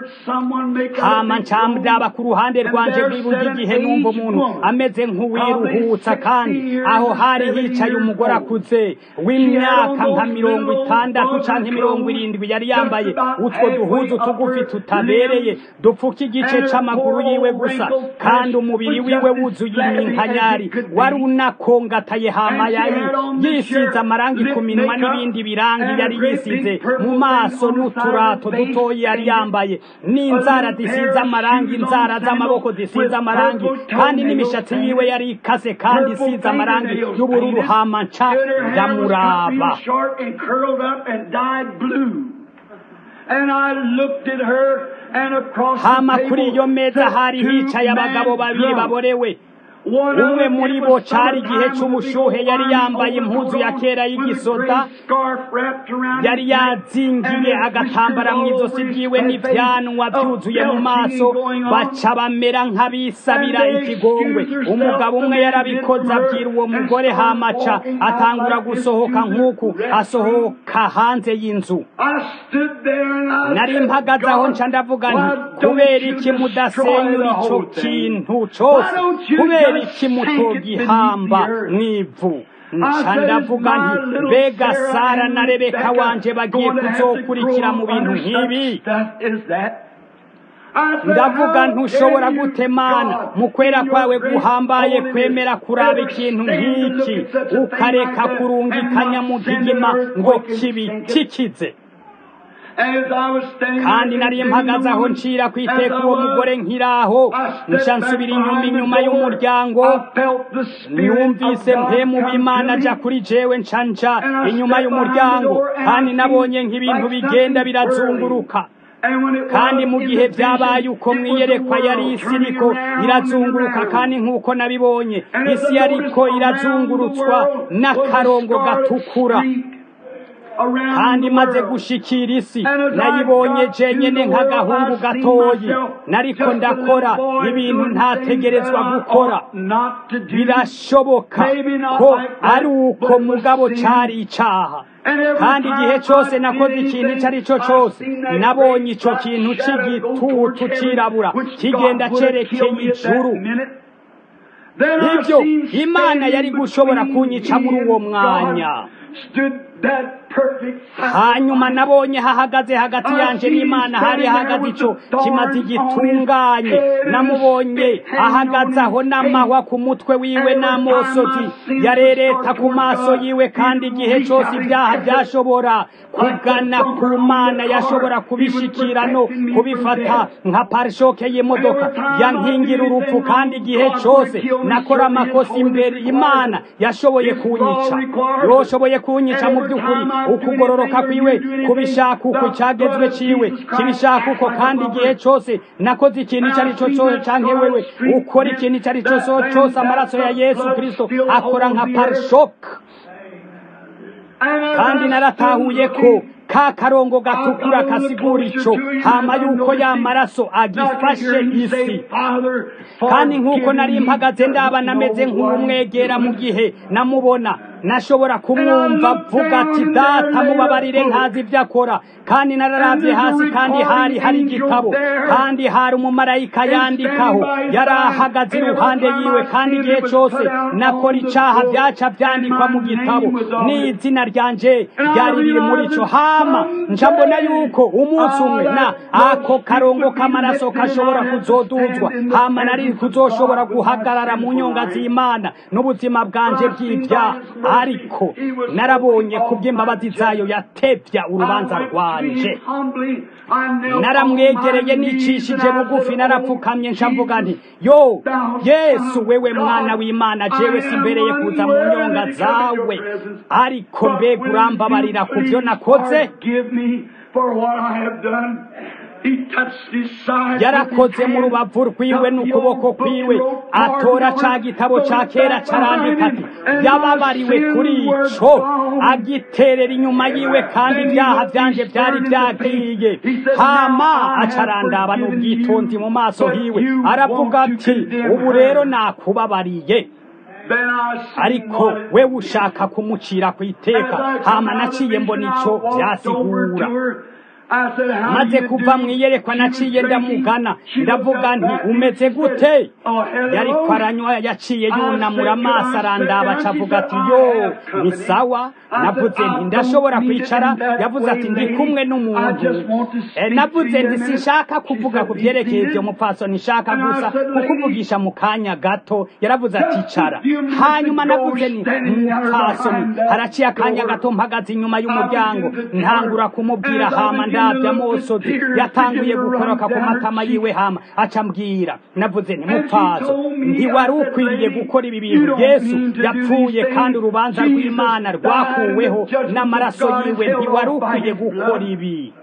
hama ncamdaba ku ruhande rwanje rw'iburyo igihe numva umuntu ameze nk'uwiruhutsa kandi aho hari hicaye umugore akuze w'imyaka nka mirongo itandatu canke mirongo irindwi yari yambaye utwo duhuzu tugufi tutabereye dupfuka igice c'amaguru yiwe gusa kandi umubiri wiwe wuzuye iminkanyari wari unakongataye hama yari yisize amarangi ku minwa n'ibindi birangi yari yisize mu maso n'uturato dutoyi yari yambaye n'inzara zisize amarangi inzara z'amaboko zisize amarangi kandi n'imishatsi yiwe yari ikase kandi isize amarangi y'ubururu hama nca ndamuraba hama kuri iyo meza hari hicaye abagabo babiri baborewe umwe muri bo cari igihe c'ubushuhe yari yambaye impuzu ya kera y'igisoda yari yazingiye agatambara mu izosi ryiwe n'ivyanwa vyuzuye mu maso baca bamera nk'abisabira ikigongwe umugabo umwe yarabikoze abwira uwo mugore hamaca atangura gusohoka nk'uku asohoka hanze y'inzu nari mpagaze aho nca ndavuga nti kubera iki mudasenyura ico kintu cose kubera iki mutogihamba mw'ivu nca ndavuga nti mbega sara na rebeka wanje bagiye kuzokurikira mu bintu nk'ibi ndavuga ntushobora gutemana mu kwera kwawe guhambaye kwemera kuraba ikintu nk'iki ukareka kurungikanya mu gigima ngo kibitikize kandi nari mpagaze aho ncira ku iteka uwo mugore nkiraho nca nsubira inyuma inyuma y'umuryango numvise mpemu w'imana aja kuri jewe nca nja inyuma y'umuryango kandi nabonye nk'ibintu bigenda birazunguruka kandi mu gihe byabaye uko mwiyerekwa yari isi iriko irazunguruka kandi nk'uko nabibonye isi yariko irazungurutswa n'akarongo gatukura kandi maze gushikira isi nayibonye jenyene nk'agahungu gatoyi nariko ndakora ibintu ntategerezwa gukora birashoboka ko ari uko mugabo cari icaha kandi igihe cyose nakoze ikintu icyo ari cyo cyose nabonye icyo kintu cy'igitutu cirabura kigenda cerekeye ijuru ibyo imana yari gushobora kunyica muri uwo mwanya hanyuma nabonye hahagaze hagati yanjye n'imana hari hahagaze icyo kimaze gitunganye namubonye ahagaze aho n'amahwa ku mutwe wiwe n'amosozi yarereta ku maso yiwe kandi igihe cyose ibyaha byashobora kugana ku mana yashobora kubishikira no kubifata nka parishoke y'imodoka yankingira urupfu kandi igihe cyose nakora amakosa imbere imana yashoboye kunyica yoshoboye kunyica mu by'ukuri ukugororoka kwiwe kubishaka uko cyagezwe ciwe kibishaka uko kandi igihe cyose nakoze ikintu icyo ari cyo cyose canke wewe ukora ikintu icyo ari cyo cyose amaraso ya yesu kristo akora nka parishoke kandi naratahuye ko ka karongo gatukura kasigura ico hama yuko ya maraso agifashe isi kandi nk'uko nari mpagaze ndaba nameze nk'umwegera mu gihe namubona nashobora kumwumva avuga ati data mubabarire ntazi ibyo akora kandi nararavye hasi kandi hari hari igitabo kandi hari umumarayika yandikaho yari ahagaze iruhande yiwe kandi igihe cyose nakora icaha byaca vyandikwa mu gitabo n'izina ryanje ryari riri muri ico hama nca mbona yuko umunsi umwe na ako karongo k'amaraso kashobora kuzoduzwa hama nari kuzoshobora guhagarara mu nyonga z'imana n'ubuzima bwanje bw'ibyaha ariko narabonye kubw'imbabazi zayo yatevya urubanza rwanje naramwegereye nicishije bugufi narapfukamye nshamvuga nti yo yesu wewe mwana w'imana jewe simbereye kuza mu nyonga zawe ariko mbega urambabarira ku byo nakoze yarakoze mu rubavu rwiwe n'ukuboko kwiwe atora ca gitabo ca kera carandika ati yababariwe kuri ico agiterera inyuma yiwe kandi ibyaha vyanje vyari vyagiye hama acarandaba n'ubwitonzi mu maso hiwe aravuga ati ubu rero nakubabariye ariko we ushaka kumucira ku iteka hama naciye mbona ico vyasigura maze kuva mu iyerekwa naciye ndamugana ndavuga nti umeze gute yariko aranywa yaciye yunamura amaso arandaba acavuga ati yo ni sawa navuze nti ndashobora kwicara yavuze ati ndi kumwe n'umuntu navuze nti sinshaka kuvuga ku byerekeye ibyo mupfasoni nshaka gusa kukuvugisha mu kanya gato yaravuze ati icara hanyuma navuze ni mupfasoni haraciye akanya gato mpagaze inyuma y'umuryango ntangura kumubwira hama ndabya amosozi yatanguye gukoroka ku matama yiwe hama acambwira navuze nti mupfaso ntiwari ukwiriye gukora ibi bintu yesu yapfuye kandi urubanza rw'imana rwakuweho n'amaraso yiwe ntiwari ukwiye gukora ibi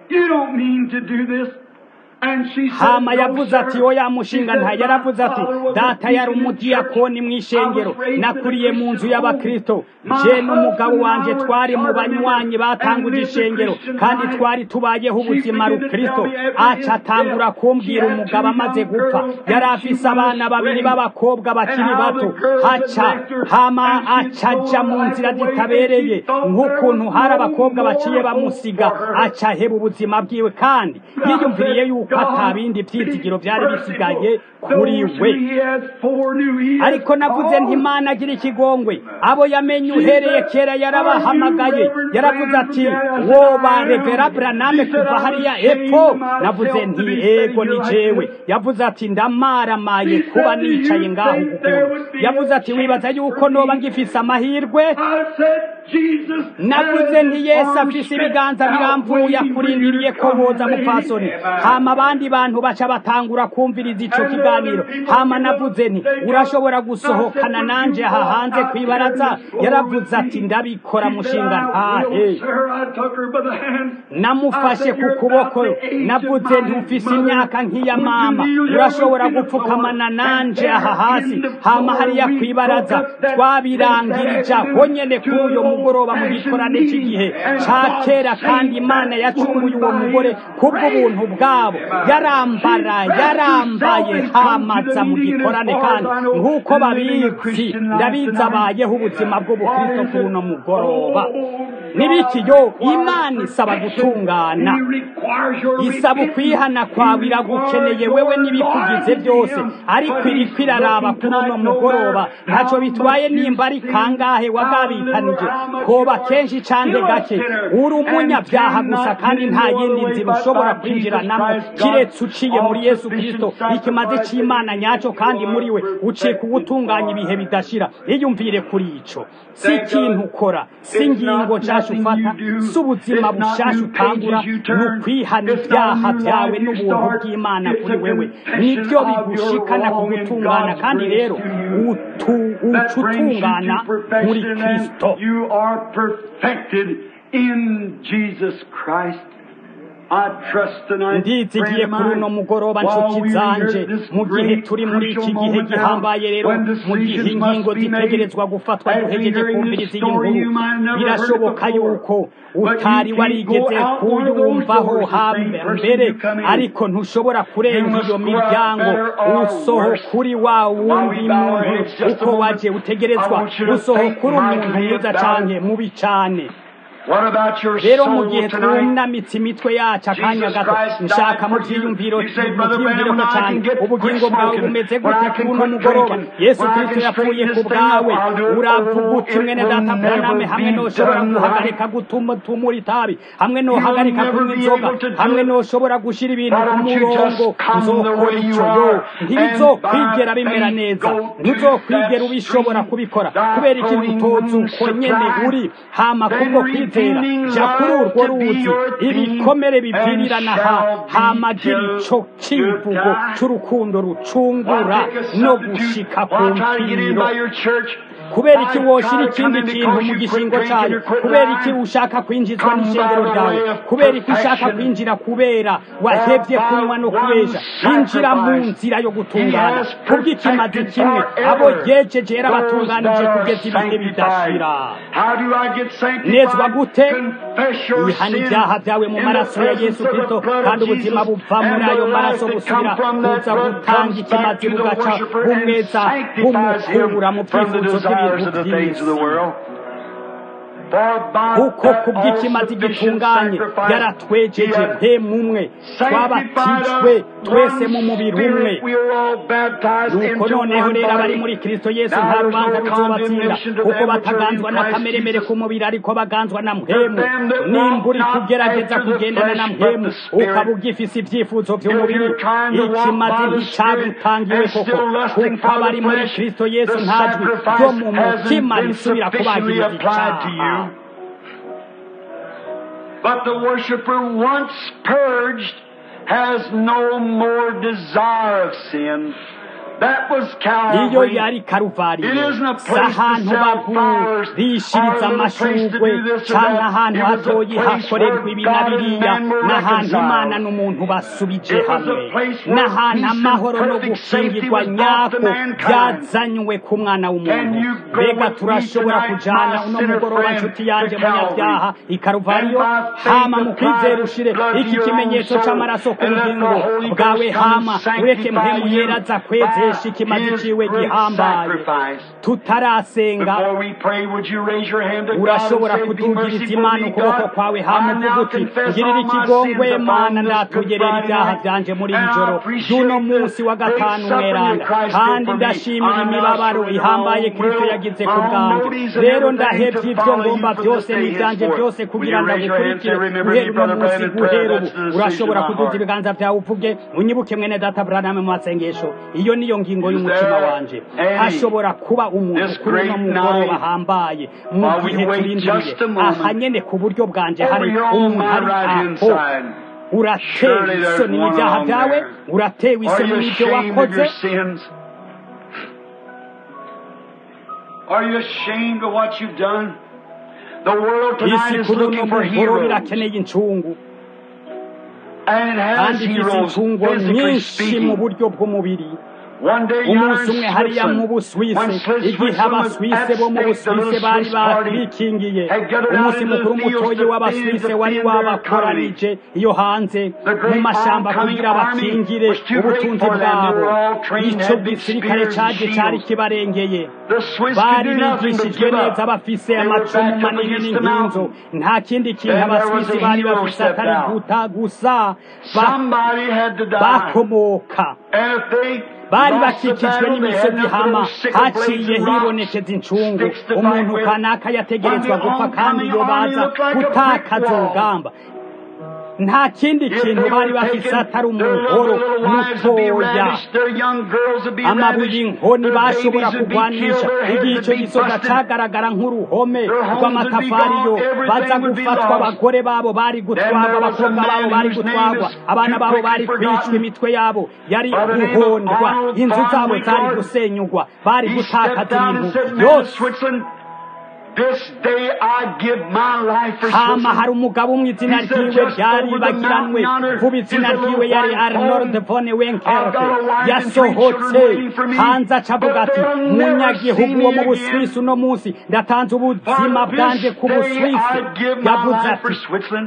hama yavuze ati oya mushinga nta yaravuze ati data yari umudiyakoni mu ishengero nakuriye mu nzu y'abakristo je n'umugabo wanje twari mu banywanyi batanguje ishengero kandi twari tubayeho ubuzima rukristo aca atangura kumbwira umugabo amaze gupfa yari afise abana babiri b'abakobwa bakiri bato haca hama aca aja mu nzira zitabereye nk'ukuntu hari abakobwa baciye bamusiga aca aheba ubuzima bwiwe kandi yiyumviriye yuko ko ata bindi byizigiro byari bisigaye kuri we ariko navuze nti imana agira ikigongwe abo yamenye uhereye kera yarabahamagaye yaravuze ati woba revera braname kuva hariya epfo navuze nti ego ni jewe yavuze ati ndamaramaye kuba nicaye ngaho ukuntu yavuze ati wibaza yuko noba ngifise amahirwe navuze nti yesu afise ibiganza biramvuye akurindiriye ko boza mupfasoni hama abandi bantu baca batangura kumviriza ico kiganiro hama navuze nti urashobora gusohokana nanje aha hanze kwibaraza yaravuze ati ndabikora mushinga ntahe namufashe ku kuboko navuze nti ufise imyaka nk'iya mama urashobora gupfukamana nanje aha hasi hama hariya kwibaraza twabirangirije aho nyene kuri uyo mugoroba mu gikorane cy'igihe ca kera kandi imana yacunguye uwo mugore kubw'ubuntu bwabo yarambara yarambaye hamaza mu gikorane kandi nk'uko babizi ndabizi abayeho ubuzima bw'ubukristo kuri uno mugoroba nibikiyo imana isaba gutungana isaba ukwihana kwawe iragukeneye wewe n'ibikugize byose ariko iriko iraraba kuri uno mugoroba ntacyo bitwaye nimba ari kangahe wagabitanije koba kenshi canke gake uri umunyabyaha gusa kandi nta yindi nzira ushobora kwinjiranamo kiretse uciye muri yesu kristo ikimaze c'imana nyacyo kandi muri we uciye kuwutunganya ibihe bidashira iyumvire kuri ico si ikintu ukora si ingingo nshasha ufata si ubuzima bushasha utangura ni ukwihana ibyaha byawe n'ubuntu bw'imana kuri wewe nibyo bigushikana ku gutungana kandi rero uca utungana muri kristo ndizigiye kuri uno mugoroba nshuti zanje mu gihe turi muri iki gihe gihambaye rero mu gihe ingingo zitegerezwa gufatwa duhegeje kumviriza iyi nkuru birashoboka yuko utari warigeze kuyumvaho mbere ariko ntushobora kurenga iyo miryango usoho kuri wa wundi muntu uko waje utegerezwa usoho kuri umuntu mwiza canke mubi cane rero mu gihe twunamitse imitwe yacu akanya gato nshaka mu byiyumviro mu byiyumviro ko cyane ubugingo bwawe bumeze gute kuri uno mugoroba yesu kristo yapfuye ku bwawe uravuga uti mwene data braname hamwe noshobora guhagarika gutuma tumura itabi hamwe nohagarika kunywa inzoga hamwe noshobora gushira ibintu ku murongo nzokora icyo yo ntibizokwigera bimera neza ntuzokwigera ubishobora kubikora kubera ikintu utozi uko nyene uri hama kubwo kwizera ja kuri urwo ruzi ibikomere bivirirana ha hamagira ico kivugo c'urukundo rucungura no gushika ku mpfiro kubera iki woshira ikindi kintu mu gishingo cyayo kubera iki ushaka kwinjizwa n'ishengero ryawe kubera iki ushaka kwinjira kubera wahevye kunywa no kubesha injira mu nzira yo gutungana kubw'ikimazi kimwe abo yejeje yarabatunganije kugeza ibihe bidashira nezwa gute ihana ibyaha byawe mu maraso ya yesu kristo kandi ubuzima buva muri ayo maraso busubira kuza gutanga ikimazi bugaca bumweza bumukura mu byifuzo by'ibintu by'isi kuko kubw'ikimazi gitunganye yaratwejeje mpemumwe twabatijwe twese mu mubiri umwe nuko noneho rero abari muri kristo yesu nta rubanza ruzobatsinda kuko bataganzwa n'akameremere k'umubiri ariko baganzwa na mpemu nimba uri kugerageza kugendana na mpemu ukaba ugifise ibyifuzo by'umubiri ikimazi nticagutangiwe koko kuko abari muri kristo yesu ntajwi ryo mu mutima risubira kubagiriza icyaha
But the worshiper once purged has no more desire of sin.
iyo yari karuvariyo si ahantu bagurishiriza amashurwe cyangwa ahantu hatoyi hakorerwa ibi na biriya n'ahantu imana n'umuntu basubije hamwe n'ahantu amahoro no gukingirwa nyako byazanywe ku mwana w'umuntu mbega turashobora kujyana uno mugoroba nshuti yanjye munyabyaha ikaruvariyo hama mu kwizera ushire iki kimenyetso cy'amaraso ku bugingo bwawe hama ureke mpemu yera aza kwezesha dukoresha ikimazi ciwe gihambaye tutarasenga urashobora kudugiriza imana ukuboko kwawe hama uvuga uti ngirira ikigongwe mana ndatugerera ibyaha byanje muri iri joro ry'uno munsi wa gatanu mweranda kandi ndashimira imibabaro ihambaye kristo yagize ku bwanjye rero ndahebye ibyo ngomba byose n'ibyanje byose kugira ngo agukurikire guhera uno munsi guhera ubu urashobora kuduza ibiganza byawe uvuge unyibuke mwene data buraname mu masengesho iyo niyo ngingo y'umutima wanje hashobora kuba umuntu kuri uno mugoroba hambaye mu gihe turindiriye aha nyene ku buryo bwanje hari umuntu hari aho uratewe isoni n'ibyaha byawe uratewe isoni n'ibyo wakoze
Are you ashamed of what you've done? The world tonight
isi
is
kuri uno
looking for
mugoroba
heroes.
irakeneye incungu
And it has
kandi ifite
heroes,
incungu
physically
nyinshi mu
speaking.
buryo bw'umubiri
One day
umunsi
yonder
umwe
in
hariya mu
Switzerland,
buswise
when Swiss-
igihe
Switzerland was
abaswise bo mu
at stake, the
buswise
little
bari
Swiss party
bikingiye
had gathered out
umunsi
into the
mukuru
fields
mutoyi
to
w'abaswise
defend
wari
their
wabakoranije iyo hanze
The great
mu mashamba
oncoming
kugira
army
bakingire
was too great
ubutunzi
for them. They
bwabo
were all trained,
ico
had big
gisirikare
spears and
caje cari
shields.
kibarengeye
The Swiss could
bari
do nothing but
bigishijwe
give
neza
up.
bafise
They were
amacumu
backed up
manini
against the
n'inkinzo
mountain.
nta kindi kintu
Then there was
abaswisi
a
bari
hero
bafise
stepped
atari
out.
guta gusa ba-
Somebody had to die.
bakomoka
And if they
bari
lost the
bakikijwe
battle, they had
n'imisozi
enough
hama
little sickle blades
haciye
and rocks,
hibonekeza incungu
sticks to
umuntu
fight with.
kanaka yategerezwa
When the
gupfa kandi
oncoming
iyo
army
baza
looked like a brick
gutakaza
wall.
urugamba nta kindi
If
kintu
they
bari
were
bafise
taken,
atari
their
umuhoro
little lives would be
mutoya
ravished, their young girls would be
amabuye
ravished,
inkoni
their
bashobora
babies would be
kugwanisha
killed, their
igihe
heads
ico
would be
gisoda
busted.
cagaragara nk'uruhome
Their homes
rw'amatafari yo
would be gone,
baza
everything would be
gufatwa
lost.
abagore babo bari gutwarwa
there was a
abakobwa babo
man
bari
whose name
gutwarwa
is
abana
too
babo
quickly
bari kwicwa
forgotten.
imitwe yabo yari
By the name of
guhondwa
Arnold
inzu zabo
Palmer
zari
Wingard.
gusenyugwa bari
He
gutakaza
stepped out and
ibintu
said, "Man,
byose
Switzerland, this day I give my life for
hama
Switzerland."
hari umugabo mu izina
He said,
ryiwe
"Just
ryaribagiranwe
over the mountain yonder
vuba izina
is a little
ryiwe yari
white
arnold
home.
von
I've
wenkerke
got a wife and three
yasohotse
children waiting for me,
hanze acavuga
but
ati
they'll never see
munyagihugu
me
wo mu
again.
buswisi uno munsi ndatanze ubuzima
For
bwanje
this
ku
day
buswisi
I give my
yavuze
life for
ati
Switzerland.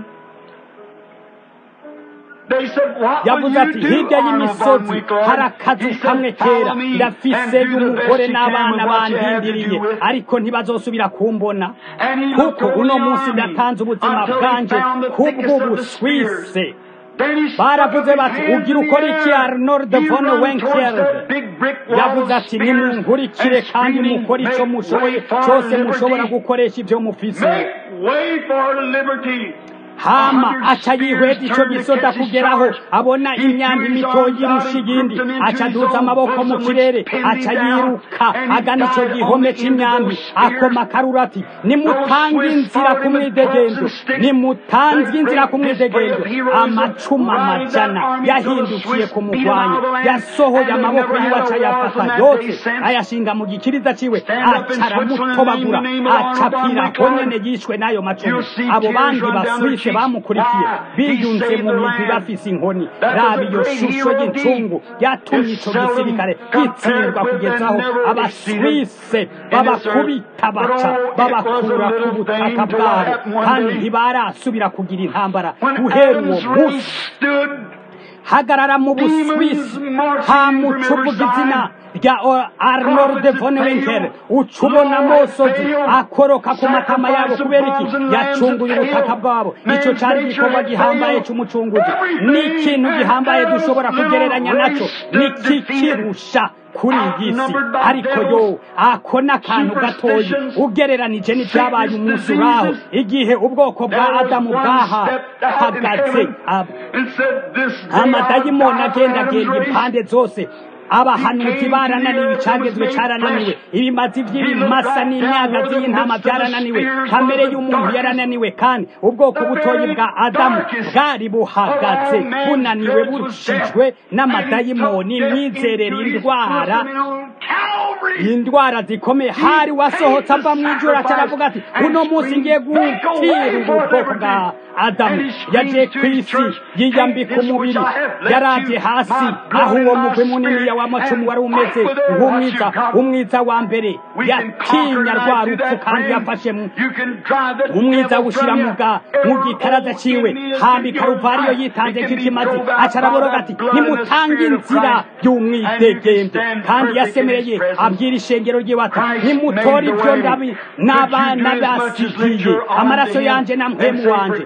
They said, what will
yavuze ati
you do,
hirya
Arnold von
y'imisozi
Winkler?
hari akazu
He said,
kamwe
"Follow
kera
me
ndafise
and do the best
y'umugore
you can
n'abana
with what you have to
bandindiriye
do with."
ariko ntibazosubira kumbona
And he looked
kuko
over
uno
the
munsi
army
ndatanze ubuzima
until he
bwanje
found the thickest of the spears.
kubw'ubuswise
Then he stuck
baravuze
up
bati
his hands
ugira
in the
ukora iki
air.
arnold
He
von
ran towards
wenkerke
that big brick wall
yavuze
of
ati
spears
nimunkurikire
and
kandi
screaming,
mukore icyo
"Make
mushoboye
way for
cyose mushobora
liberty!
gukoresha ibyo mufise
Make way for liberty!"
hama
A hundred
aca yihweza
spears
ico
turned to
gisoda
catch his
kugeraho
charge.
abona
He
imyambi
threw his
mitoyi
arms out
irusha
and
iyindi
grouped them into
aca
his
aduza
own
amaboko mu
bosom, which
kirere
pinned
aca
him down,
yiruka
and he
agana ico
died on
gihome
the end of
c'imyambi
those spears.
akoma akaruru ati nimutange
Those Swiss
inzira
fought
ku
him with
mwidegendo
clubs and sticks.
nimutange
The
inzira ku
great display
mwidegendo
of heroism
amacuma
routed that
amajana
army till the
yahindukiye
Swiss
kumugwanya
beat him out of the land,
yasohoye
and they
amaboko
never
yiwe
had a
aca
war
yafata
from that
yose
day since.
ayashinga mu gikiriza ciwe
Stand up in
aca
Switzerland,
aramutobagura
name the name of
aca
Arnold von
apfira
Winkler.
honyene yishwe n'ayo macumu
You'll see
abo
tears
bandi
run down their
baswise
cheeks.
bamukurikiye
Why? He
biyunze
saved
mu
the
migwi
land.
bafise inkoni
That was
raba
a
iyo
great
shusho
hero
y'icungu
deed.
yatumye
It's
ico
seldom
gisirikare
compared
gitsindwa
with
kugeza
and
aho
never
abaswise
exceeded
babakubita
in this
baca
earth. But oh, it
babakura
was a
ku
little
butaka
thing till
bwabo
it happened one
kandi
day.
ntibarasubira kugira intambara
When
guhera uwo
Adam's
munsi
race stood
hagarara mu buswisi hamucuvuga izina rya O- arnold von wenker uca ubona amosozi akoroka ku matama yabo kubera iki yacunguye ubutaka bwabo icyo cyari igikorwa gihambaye cy'umucunguzi ni ikintu gihambaye dushobora kugereranya nacyo nikikirusha kuri iyi si ariko yo ako ni akantu gatoya ugereranije n'ibyabaye umunsi uraho igihe ubwoko bwa adamu bwahagaze ab- amadayimoni agendagenda impande zose abahanuzi barananiwe icagezwe carananiwe ibimazi vy'ibimasa n'imyagazi y'intama vyarananiwe kamere y'umuntu yarananiwe kandi ubwoko butoyi bwa adamu bwari buhagaze bunaniwe burushijwe n'amadayimoni imyizerere indwara indwara zikomeye hari wasohotse ava mu ijoro aca aravuga ati uno munsi ngiye gutira ubu bwoko bwa adamu yaje ku isi yiyambika umubiri yaraje hasi aho uwo mugwi munini w'amacumu wari umeze nk'umwiza umwiza wa mbere yatinya rwa rupfu kandi yafashe umwiza awushyira mu gitaraza ciwe hamba ikaruvariyo yitanze nk'ikimazi aca araboroga ati nimutange inzira y'umwidegembe kandi yasemereye abwira ishengero ryiwe ati nimutore ibyo ndabi n'abana basigiye amaraso yanje na mpemu wanje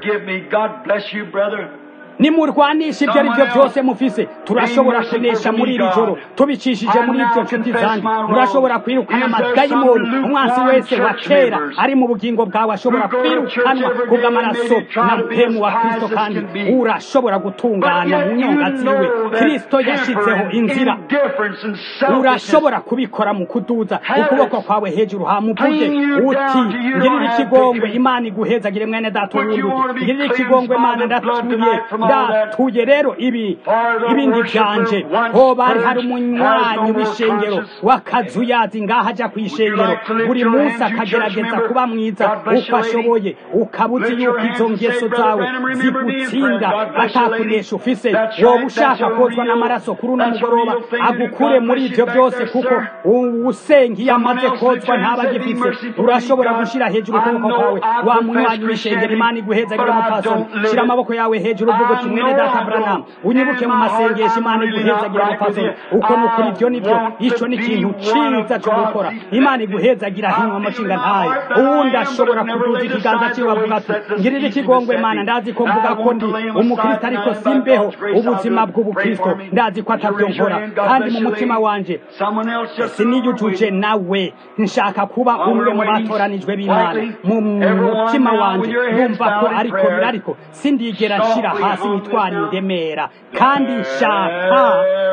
nimurwanisha ibyo ari byo byose mufise turashobora kunesha muri iri joro tubicishije muri ibyo nshuti zanjye murashobora kwirukana amadayimoni umwansi wese wa kera ari mu bugingo bwawe ashobora kwirukanwa kubw'amaraso na mpemu wa kristo kandi urashobora gutungana mu nyonga ziwe kristo yashyizeho inzira urashobora kubikora mu kuduza ukuboko kwawe hejuru hamuvuge uti ngirira ikigongwe imana iguhezagire mwene data uwunduge ngirira ikigongwe imana ndatuye ndatuye rero ibi ibindi byanje ho bari hari umunywanyi w'ishengero w'akazuyazi ngaho ajya ku ishengero buri munsi akagerageza kuba mwiza uko ashoboye ukaba uzi yuko izo ngeso zawe zigutsinda atakunesha ufise wowe ushaka kozwa n'amaraso kuri uno mugoroba agukure muri ibyo byose kuko usenga iyo amaze kozwa ntaba agifise urashobora gushyira hejuru ukuboko kwawe wa munywanyi w'ishengero imana iguhezagire umupfasoni shyira amaboko yawe hejuru uvuga uti mwene data Branham unyibuke mu masengesho imana iguhezagira umupfasoni uko ni ukuri ibyo nibyo icyo ni ikintu cyiza cyo gukora imana iguhezagira hinywa amashinga ntayo uwundi ashobora kuduza ikiganza cyiwe avuga ati ngirira ikigongwe imana ndazi ko mvuga ko ndi umukristo ariko simbeho ubuzima bw'ubukristo ndazi ko atabyo nkora kandi mu mutima wanje siniyujuje nawe nshaka kuba umwe mu batoranijwe b'imana mu mutima wanje numva ko ariko biri ariko sindigera nshyira hasi imitwaro indemera kandi nshaka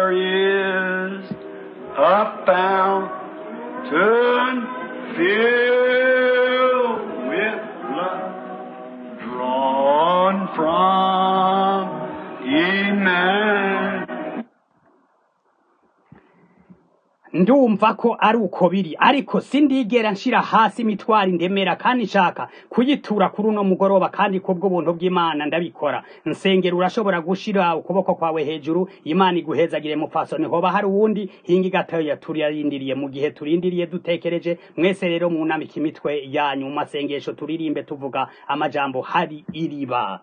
drawn from Emmanuel.
ndumva ko ari uko biri ariko sindigera nshira hasi imitwaro indemera kandi nshaka kuyitura kuri uno mugoroba kandi kubwo buntu bw'imana ndabikora nsengera urashobora gushira ukuboko kwawe hejuru imana iguhezagire mupfasoni hoba hari uwundi hinga igatoya turarindiriye mu gihe turindiriye dutekereje mwese rero munamika imitwe yanyu mu masengesho turirimbe tuvuga amajambo hari iriba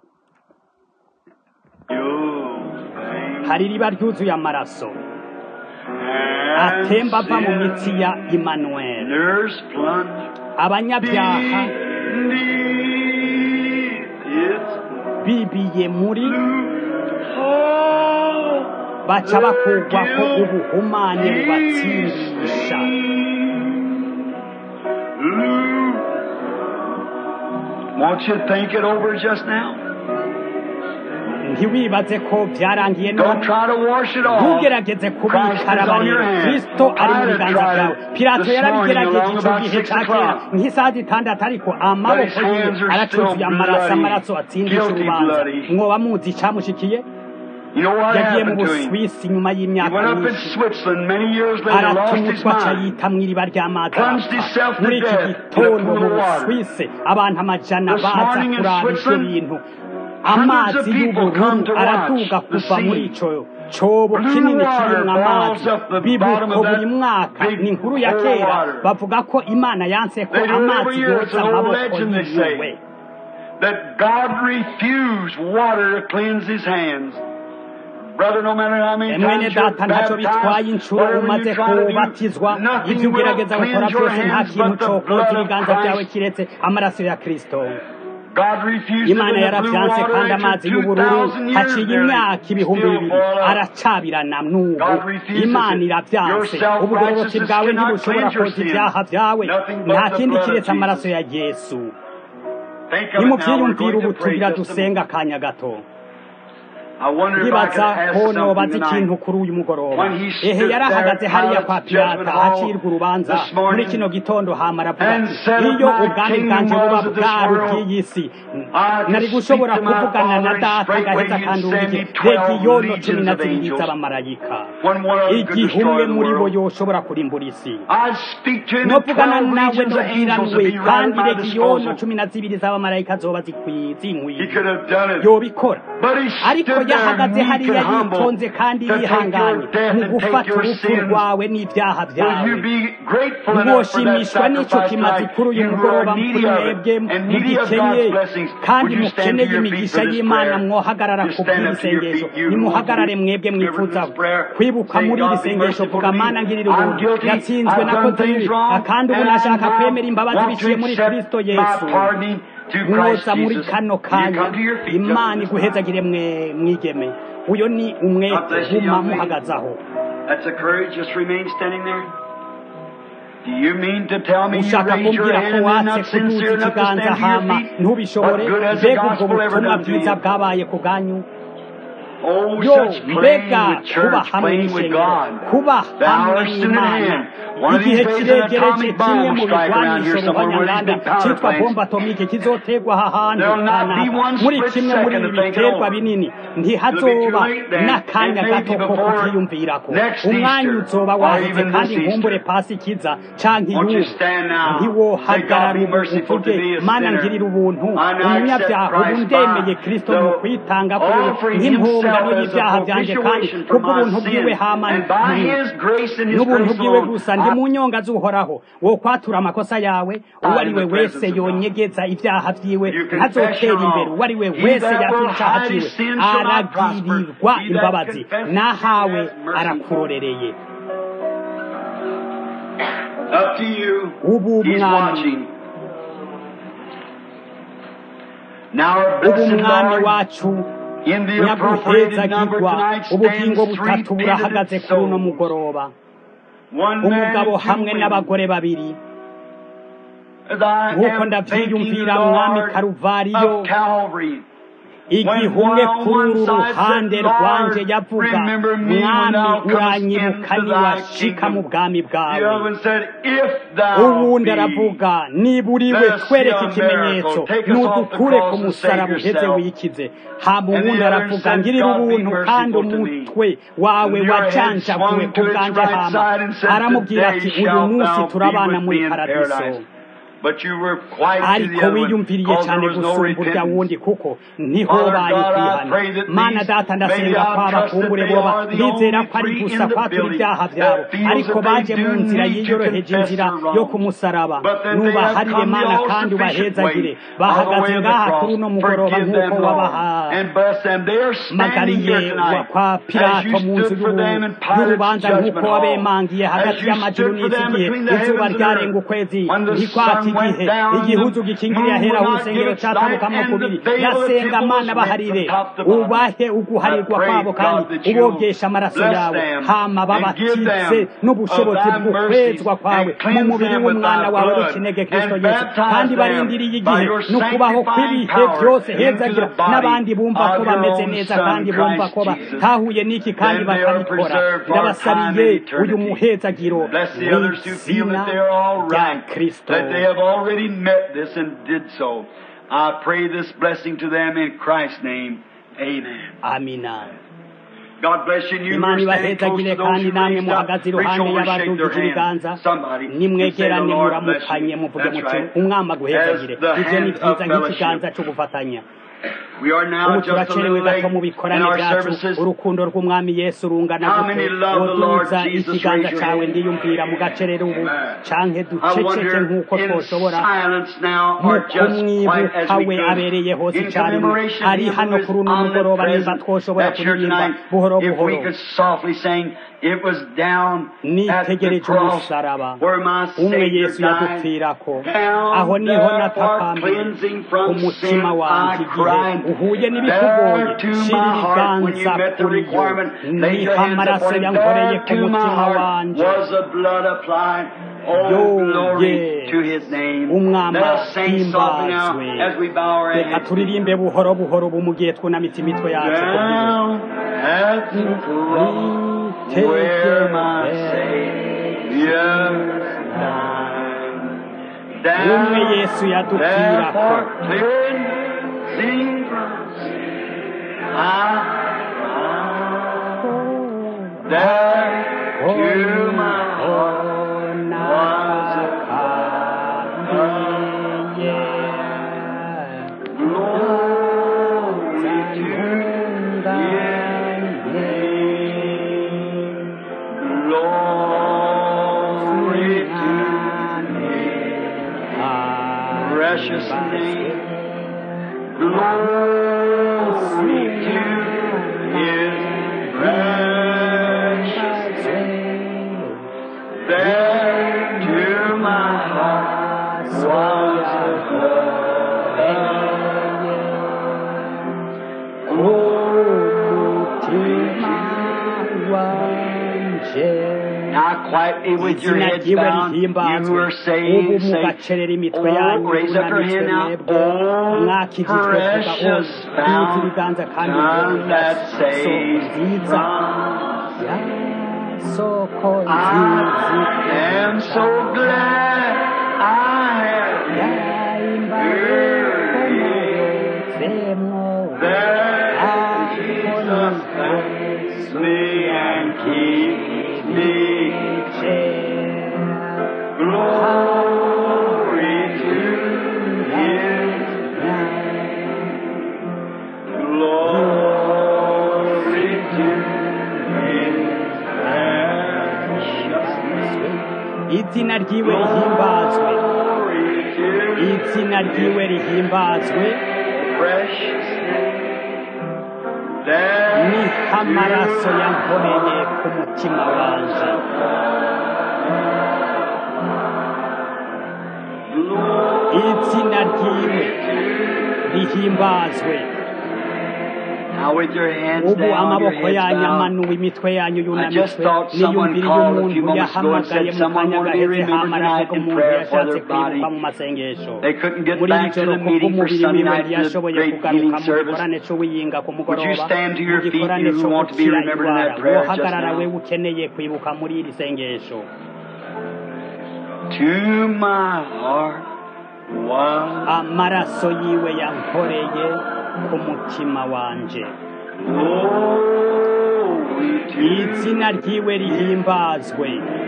hari iriba ryuzuye amaraso atemba ava mu mitsi ya Emmanuel abanyabyaha bibiye muri baca bakugwa ko ubuhumane bubatsindisha
Won't you think it over just now?
ntiwibaze ko byarangiye
Don't
none
try to wash it off.
ntugerageze
Christ
kubikara
is on your
bareba
hand.
kristo ari mu
I have
biganza
tried
byawe
it
pilato
this morning
yarabigerageje
along
icyo
about
gihe
six
cya kera
o'clock.
nk'isaha zitandatu ariko amaboko
But his
yiwe
hands are
aracuzuye
still
amaraso
bloody,
amaraso atsindisha
guilty
urubanza
bloody.
mwoba muzi icyamushikiye
You know what
yagiye mu
happened to him?
buswisi nyuma
He
y'imyaka
went up in
myinshi
Switzerland many years later, lost his
aratumutwa aca
mind.
yita mu iriba ry'amazi
Plunged
arapfa.
himself to
muri iki
death in a
gitondo
pool
mu
of water.
buswisi abantu amajana
This
baza
morning in
kuraba ibyo
Switzerland,
bintu
hundreds of
amazi
people come
y'ubururu
to watch
araduga
the
kuva muri
sea.
ico cobo
Blue
kinini
water
kirimwo amazi
boils up the bottom
bibuko
of that
buri mwaka
big
ni inkuru ya
hole of
kera
water.
bavuga ko imana yanse ko
They do it every
amazi
year. It's
yoza
an old
amaboko
legend, they say.
yiwe
that God refused water to cleanse his hands. Brother, no matter how many
mwene
times you're
data ntacyo bitwaye
baptized,
inshuro
whatever
umaze
you try to
kubatizwa
do, nothing
ibyo
will
ugerageza gukora
cleanse your
byose nta
hands
kintu
but the
cokoza
blood of
ibiganza byawe
Christ.
kiretse amaraso ya kristo
God refused
imana
it in the blue
yaravyanse
water
kandi
after
amazi y'ubururu
2,000 years
haciye
nearly.
imyaka ibihumbi
Still
bibiri
fall out.
aracabirana n'ubu
God refuses
imana
it.
iravyanse
Your
ubugororoki
self-righteousness
bwawe
cannot
ntibushobora
cleanse your
koza
sins.
ibyaha byawe
Nothing but
nta
the
kindi
blood of
kiretse amaraso
Jesus.
ya yesu
Think of it now. We're
nimuvyiyumvire
going
ubu
to pray
tugira
just a
dusenga akanya gato
I wonder if I could
ndibaza
ask
ko nobaza
something
ikintu
tonight.
kuri uyu mugoroba
When he
ehe
stood
yarahagaze
there,
hariya kwa
Pilate's judgment
pirata
hall
hacirwa urubanza
this morning,
muri kino gitondo hama aravuga
and
ati
said,
iyo
"My
ubwami
kingdom
bwanje buba
was of this
bwari
world.
ubw'iyi si
I
nari
could
gushobora
speak to my
kuvugana na
Father, and
data
straightway
ngaheza
he'd
akandungike
send me
rega
12
iyono
legions
cumi na
of
zibiri
angels.
z'abamarayika
When one of them could
igihe
destroy
umwe
the
muri bo
world.
yoshobora kurimbura isi
I speak to him
no
in
kuvugana
12
nawe
legions of angels
ndobwira
to
we
be right
kandi
at my
rega iyono
disposal.
cumi na zibiri z'abamarayika zoba
He
zinkwiye
could have done it.
yobikora
But he
ariko
stood there
yahagaze
meek
hariya
and humble
yitonze kandi
to take
yihanganye
your death
mu
and take
gufata
your
urupfu
sins.
rwawe n'ibyaha
Will
byawe
you be grateful enough for that
mwoshimishwa n'icyo
sacrifice
kimazi
tonight?
kuri uyu
You who
mugoroba
are needy
kuri
of
mwebwe
it and needy of
mugikenye
God's blessings,
kandi
would you stand to
mukeneye
your feet
imigisha
for this
y'imana
prayer?
mwohagarara
Just
ku
stand
bw'iri
up to your
sengesho
feet, you who
nimuhagarare
want
mwebwe
to
mwifuza
remember this prayer.
kwibuka
Say,
muri iri
God be
sengesho
merciful
vuga
to me.
mana ngirira
I'm
ubuntu
guilty.
yatsinzwe
I've done
nakoze
things
ibi
wrong,
kandi ubu
and I
nashaka
now
kwemera imbabazi
want to
biciye muri
accept
kristo
my
yesu
pardoning to Christ
mwoza muri
Jesus.
kano
Will you
kanya
come to your feet,
imana
just
iguhezagire mwe mwigeme uyo ni umwete
God bless you,
guma
young lady.
muhagaze aho
That's a courage. Just remain standing there. Do you mean to tell me you
ushaka
raised your
kumbwira
hand
ko
and
watse
not sincere
kuduza
enough to
ikiganza
stand to your
hama
feet?
ntubishobore
What good has the
mbega ubwo
gospel ever
butumwa
done to
bwiza
you?
bwabaye ku bwanyu
Oh,
yo
such playing
mbega
with
kuba
church,
hamwe
playing with
n'ishengero
God.
kuba
The
hamwe
hour is soon at
n'imana
hand. One of these
igihe
days an
kiregereje
atomic bomb
kimwe
will
mu
strike around here
bigwanisho
somewhere where these
ruhonyanganda
big power
cyitwa
plants.
bomba atomike kizotegwa aha hantu
There'll not be
kanaka
one
muri
split
kimwe muri
second
ibi
to think it
biterwa
over.
binini
It'll be
ntihazoba
too late then.
n'akanya
It may
gato
be
ko
before
kukiyumvirako
next
umwanya
Easter
uzoba
or
waheze
even
kandi
this
nkumbure
Easter.
pasi ikiza canke
Won't you
y'ubu
stand now? Say, God
ntiwohagarara
be
ubu
merciful to
uvuge
me, a
mana
sinner.
ngirira ubuntu
I now accept
umunyabyaha ubu
Christ
ndemeye
by
kristo
the
mu kwitanga kuri we
offering
nk'impungano
himself as a
y'ibyaha byanjye kandi
propitiation for
kubw'ubuntu
my
bwiwe
sin.
hama
And by his grace and his
n'ubuntu
grace
bwiwe
alone,
gusa ndi
I
mu nyonga z'uhoraho wo kwatura amakosa yawe uwo ari we wese yonyegeza ibyaha byiwe
You confess
ntazotera
your
imbere
wrong.
uwo ari we
He
wese
that
yatura
will
icyaha
hide his
cyiwe
sin shall not prosper.
aragirirwa
He that
imbabazi
confesses
nahawe
his mercy.
arakurorereye
Up to you.
ubu
He's
mwami
watching. Now our
ubu
blessed
mwami
Lord,
wacu
in the appropriated number
nyaguhezagirwa
tonight
ubugingo
stands three
butatu burahagaze
penitent
kuri uno
souls.
mugoroba
One man
umugabo
and two
hamwe
women.
n'abagore babiri
As I
nk'uko
am thinking,
ndabyiyumvira mwami
Lord,
karuvariyo
of Calvary.
igihe umwe kuri uru ruhande rwanje yavuga mwami uranyibuka niwashika mu bwami
The
bwawe
other one said, If thou
uwundi
be
aravuga niba uriwe twereke ikimenyetso nudukure ku musaraba uheze wikize hama uwundi aravuga ngirira ubuntu kandi umutwe wawe wajanjaguwe ku bwanje hama aramubwira ati uyu munsi turabana muri paradiso
But you were quiet to the
ariko
other one,
wiyumviriye
because
cyane
there was no
gusumba urya
repentance.
wundi kuko niho
Father
baye
God, I
kwihana
pray that
mana
these-
data
maybe
ndasenga
I'll
kwaba
trust that
kumbure
they
boba
are the
ndizera
only
ko ari
three
gusa
in the
kwatura
building
ibyaha
that
byabo
feels
ariko
that they
baje mu
do
nzira
need to
yiyoroheje
confess
inzira
their wrongs.
yo kumusaraba
But then they have
nubaharire
come the
mana kandi
all-sufficient
ubahezagire
way, all the
bahagaze
way of the
ngaha
cross.
kuri uno mugoroba
Forgive
nk'uko
them, Lord,
wabaha
and bless them. They are standing
magariye
here
wa
tonight
kwa
as
pilato
you
mu nzu
stood for them in Pilate's
y'urubanza
judgment
nk'uko
hall.
wabemangiye
As
hagati
you
y'amajuru
stood for
n'iki
them
gihe
between the
izuba
heavens and
ryarenga
earth.
ukwezi
When the
ntikwata
sun went
igihe
down,
igihuzu
the
gikingiriye
moon
ahera
would not
urusengero
give its
cyatabukamo
light, and
kubiri
the veil of the
yasenga
temple
mana
was
baharire
rent from top to bottom.
ubahe uguharirwa
I pray,
kwabo kandi
God, that you
ubogesha amaraso
bless
yawe
them
hama
and give them
babatitse n'ubushobozi
of thy
bw'ukwezwa
mercies
kwawe
and
mu
cleanse
mubiri
them with
w'umwana
thy
wawe
blood
w'ikinege kristo
and
yesu
baptize
kandi
them
barindiriye
by
igihe
your
n'ukubaho
sanctifying
kw'ibihe
power
byose
into
hezagira
the body
n'abandi bumva ko
of your
bameze
own
neza
Son,
kandi bumva ko
Christ Jesus.
batahuye n'iki kandi
Then they are
bakabikora
preserved for
ndabasabiye
time and eternity.
uyu muhezagiro
Bless the others who feel that they are all
rya
right,
kristo
that they have already met this and did so. I pray this blessing to them in Christ's name. Amen.
amina
God bless you. and You
imana
who are standing close
ibahezagire
to those
kandi
who
namwe
raised up,
muhagaze
reach
iruhande
over and shake
y'abadugije
their
ibiganza
hand. Somebody. and say,
nimwegerane
"The Lord bless
muramukanye
you."
muvuge
That's
muti
right.
umwami aguhezagire
As the
ibyo ni
hand
byiza
of
nk'ikiganza
fellowship.
cyo gufatanya
We are now
ubu
just a
turacerewe
little
gato
late
mu
in
bikorane
our
byacu
services.
urukundo rw'umwami yesu rungana
How
gute
many love the Lord
woduza
Jesus?
ikiganza
Raise your
cawe
hand.
ndiyumvira mu gacerere ubu canke
I
duceceke
wonder
nk'uko
in
twoshobora
silence now
mu
or just quiet as
kumwibuka
we
we
could.
abereye hose
In
icyarimwe
commemoration
ari
of him
hano
who is
kuri uno mugoroba nimba
omnipresent,
twoshobora
that's here
kuririmba
tonight.
buhoro
If we
buhoro
could softly sing, it was down at the
nitegereje
cross
umusaraba
where my
umwe
Savior
yesu
died.
yadupfirako
Down
aho niho
there for
natakambiye
cleansing from
umutima
sin
wanjye
I
igihe
cried.
uhuye n'ibikugoye
There to
shira
my heart when you
ibiganza
met the
kuri yo
requirement, lay
niho
your hands
amaraso
upon it.
yankoreye
There
ku
to my
mutima
heart
wanje
was the blood applied. Oh, glory
yes.
to His name.
umwami
Let us sing softly now
ahimbazwe
as we bow our
reka
heads.
turirimbe buhoro buhoro ubu mu gihe twunamitse imitwe yacu
Down at the cross where my Savior died.
umwe
Down
yesu
there
yadupfirako
for cleansing from sin. I there to my heart glory to glory to precious name. Glory to His precious There to my heart was Now quietly with your
izina
heads
ryiwe
bowed, you
rihimbazwe
who are
ubu
saying, say,
mugacerera imitwe
Oh,
yanyu
raise up your
yunamitswe
hand now.
mwebwe
Oh,
mwakijijwe vuga o
precious
biza ibiganza kandi
fountain that
soko
saves
nziza
from
ya soko
I am so glad I have
yahimbawe komorotsemwo
that Jesus bless me and keep me. Glory to His glory to His precious
izina ryiwe rihimbazwe
glory to
izina ryiwe rihimbazwe
precious there
niho amaraso yankoreye ku mutima wanje izina ryiwe rihimbazwe
Now with your hands
ubu
down, your
amaboko
heads
yanyu
bowed,
amanuwe imitwe yanyu
I just
yunamitswe
thought someone
niyumviriye
called a
umuntu
few moments ago and
yahamagaye
said
mu
someone
kanya
wanted to be
gaheze
remembered
hamana
tonight
ko
in
umuntu
prayer for
yashatse
their body.
kwibuka mu masengesho
They couldn't get
muri iri
back to
joro
the meeting for
kubw'umubiri
Sunday
wiwe
night to the
ntiyashoboye
great
kugaruka
healing
mu
service.
gikorane c'uwiyinga ku
Would
mugoroba
you stand to your
mu
feet,
gikorane
you who
co
want to be
gukira
remembered in
indwara
that prayer just
wohagarara
now?
wewe ukeneye kwibuka muri iri sengesho
To my heart was
amaraso yiwe yankoreye ku mutima wanje
glory to
izina ryiwe rihimbazwe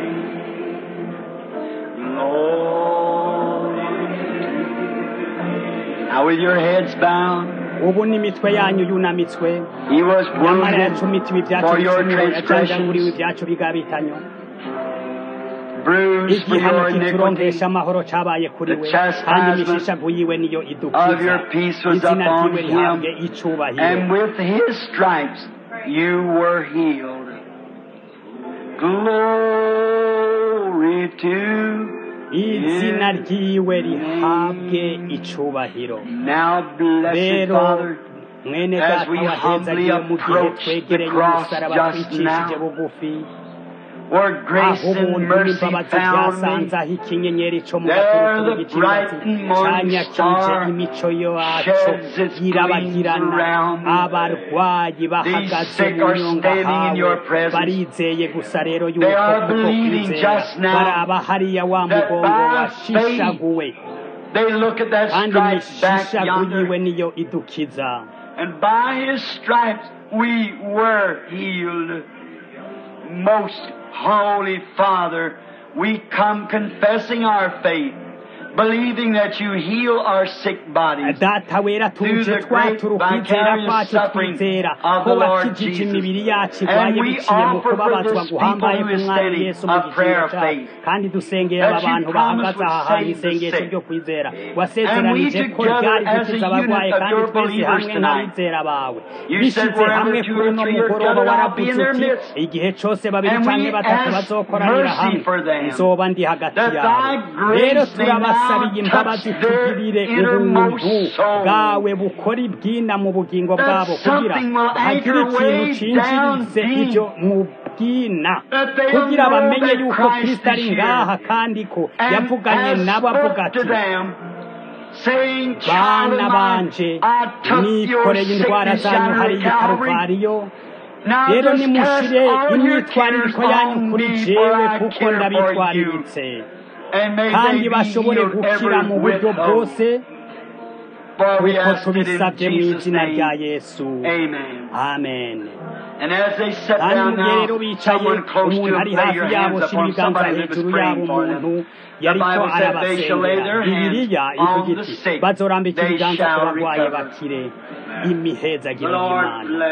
glory. Now with your heads bowed,
ubu n'imitwe yanyu yunamitswe
He was
nyamara
wounded
yacumitiwe ibyacu
for your
bicumuro yajanjaguriwe
transgressions,
ibyacu bigabitanyo
bruised for
igihano
your iniquity.
kituronkesha amahoro cabaye kuri
The
we
chastisement
kandi imishishavu yiwe niyo
of
idukiza
your peace was
izina
upon
ryiwe rihabwe
him,
icubahiro
and with his stripes you were healed. Glory to
izina ryiwe rihabwe icubahiro
now, blessed
rero
Father.
mwene
as
data
we
wahezagiye
humbly
mu gihe
approach the
twegereye
cross
umusaraba
just
twicishije
now,
bugufi
where grace
aho
and
ubuntu
mercy
n'imbabazi
found
byasanze
me.
aho ikinyenyeri co mu
There
gaturuturu
the
g'ikibatsi
bright morning
canyakije
star
imico yaco
sheds its
yirabagirana
gleams around me.
abarwayi bahagaze
sick
mu
are
nyonga
standing in your
hawe
presence.
barizeye gusa rero
They
yuko
are
kuko
believing
kwizera
just now
baraba hariya wa
that
mugongo
by
washishaguwe
They look at that
kandi
stripe back
imishishagu yiwe
yonder,
niyo idukiza
and by his stripes we were healed. Most Holy Father, we come confessing our faith, believing that you heal our sick bodies.
data wera
Through
tuje
the great
twatura ukwizera
vicarious
kwacu
suffering
twizera
of
ko
the Lord
wakijije
Jesus.
imibiri yacu
And
irwaye
we
biciye mu
offer for
kubabazwa
this
guhambaye
people who is
k'umwami
steady
yesu mu
a
giciro
prayer of
cyacu
faith.
kandi dusengeye
That
aba
you
bantu
promised
bahagaze
would
aha hantu
save the
isengesho
sick.
ryo kwizera
And we
wasezeranije ko
together
ryari
as a
gukiza abarwayi
unit of
kandi
your
twese
believers
hamwe
tonight.
n'abizera bawe
You
bishyize
said wherever
hamwe
two
kuri
or
uno
three are
mugoroba
gathered, I'll be
waravuze
in their
uti
midst.
igihe cyose babiri
And
canke
we
batatu
ask
bazokoranira
mercy
hamwe
for them.
nzoba ndi hagati
That
yabo
thy grace
rero
may
turabasabiye
now
imbabazi
touch their
tugirire
innermost
ubuntu
soul.
bwawe bukora ibwina mu bugingo
That
bwabo kugira
something will
hagire
anchor
ikintu
way
cinjirize
down deep.
ibyo mu bwina kugira bamenye yuko kristo ari ngaha kandi ko yavuganye nabo avuga ati bana banje nikoreye indwara zanyu hariya i karuvariyo rero nimushire imyitwaririko yanyu kuri jewe kuko ndabitwariritse kandi bashobore gukira mu buryo bwose kuko tubisabye mu izina rya yesu amen kandi mu gihe rero bicaye umuntu ari hafi yabo shyira ibiganza hejuru yabo umuntu yariko arabasengera bibiliya ivuga iti bazorambika ibiganza ku barwaye bakire imihezagiro y'imana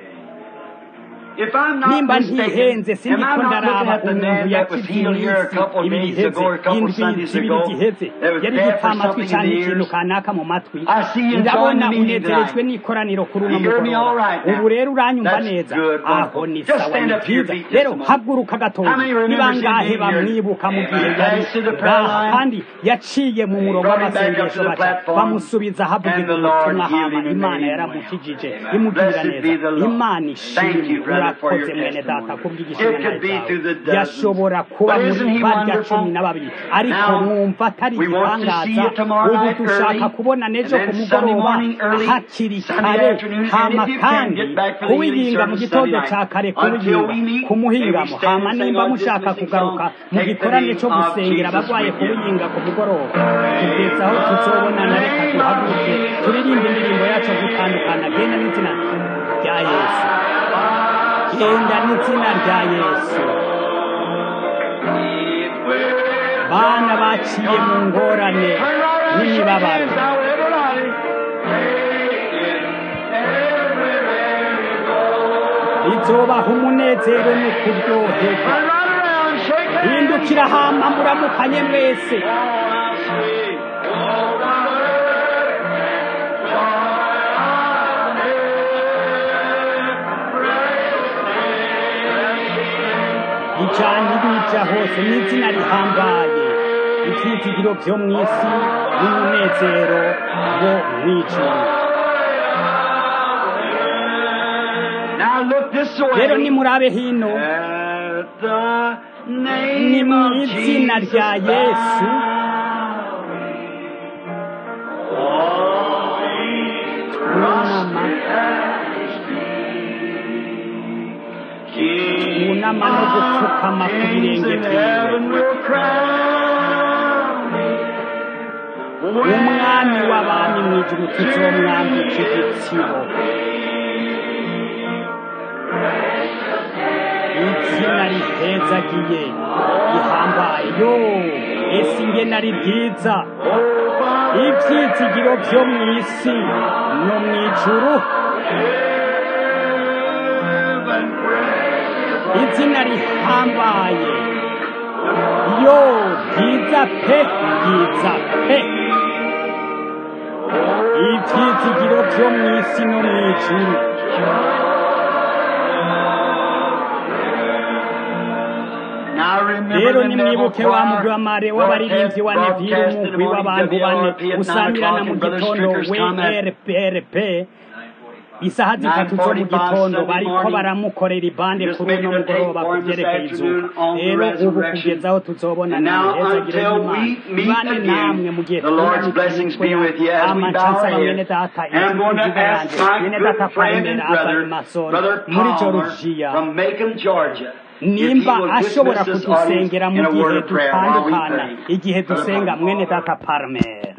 nimba ntihenze sindiko ndaraba umuntu yakivye iminsi ibiri iheze indwi zibiri ziheze yari gipfa amatwi canke ikintu kanaka mu matwi ndabona unezerejwe n'ikoraniro kuri uno mugoroba ubu rero uranyumva neza aho ni sawa ni vyiza rero haguruka gatoya ni bangahe bamwibuka mu gihe yari ngaha kandi yaciye mu murongo w'amasengesho baca bamusubiza havugirwa ubutumwa hama imana yaramukijije imugirira neza imana ishimwe urakoze mwene data kubw'igishimana cyawe yashobora kuba muri barya cumi na babiri ariko mwumva atari igitangaza ubu dushaka kubona n'ejo ku mugoroba hakiri kare hama kandi kuwiyinga mu gitondo cya kare kuwiyinga ku muhingamo hama nimba mushaka kugaruka mu gikorane cyo gusengera abarwaye kuwiyinga ku mugoroba kugeza aho tuzobonana reka duhaguruke turirimbe indirimbo yacu gutandukana genda n'izina rya yesu genda n'izina rya yesu bana baciye mu ngorane n'imibabaro izobaha umunezero no kuryoherwa hindukira hama muramukanye mwese ijana ibija hose n'izina rihambaye ivyizigiro vyo mw'isi n'umunezero wo mw'ijuru rero nimurabe hino ni mw'izina rya yesu twunama twunama no gupfukama ku birenge vyiwe umwami w'abami mw'ijuru tuzomwambika igitsibo izina rihezagiye rihambaye yo ese ingene ari byiza ivyizigiro vyo mw'isi no mw'ijuru izina rihambaye yo byiza pe byiza pe ivyizigiro vyo mw'isi no mw'ijuru rero nimwibuke wa mugwi wa mare w'abaririmbyi wa nevire umugwi w'abantu bane usamirana mu gitondo wrprp isaha zitatu zo mu gitondo bariko baramukorera ibande kuri uno mugoroba ku vyerekeye izuba rero ubu kugeza aho tuzobonana imihezagiro y'imana bane namwe mu gihe tunamitwe amacansaba mwene data inzukuziga yanje mwene data paremera azanye masoro muri georgia nimba ashobora kudusengera mu gihe dutandukana igihe dusenga mwene data parmere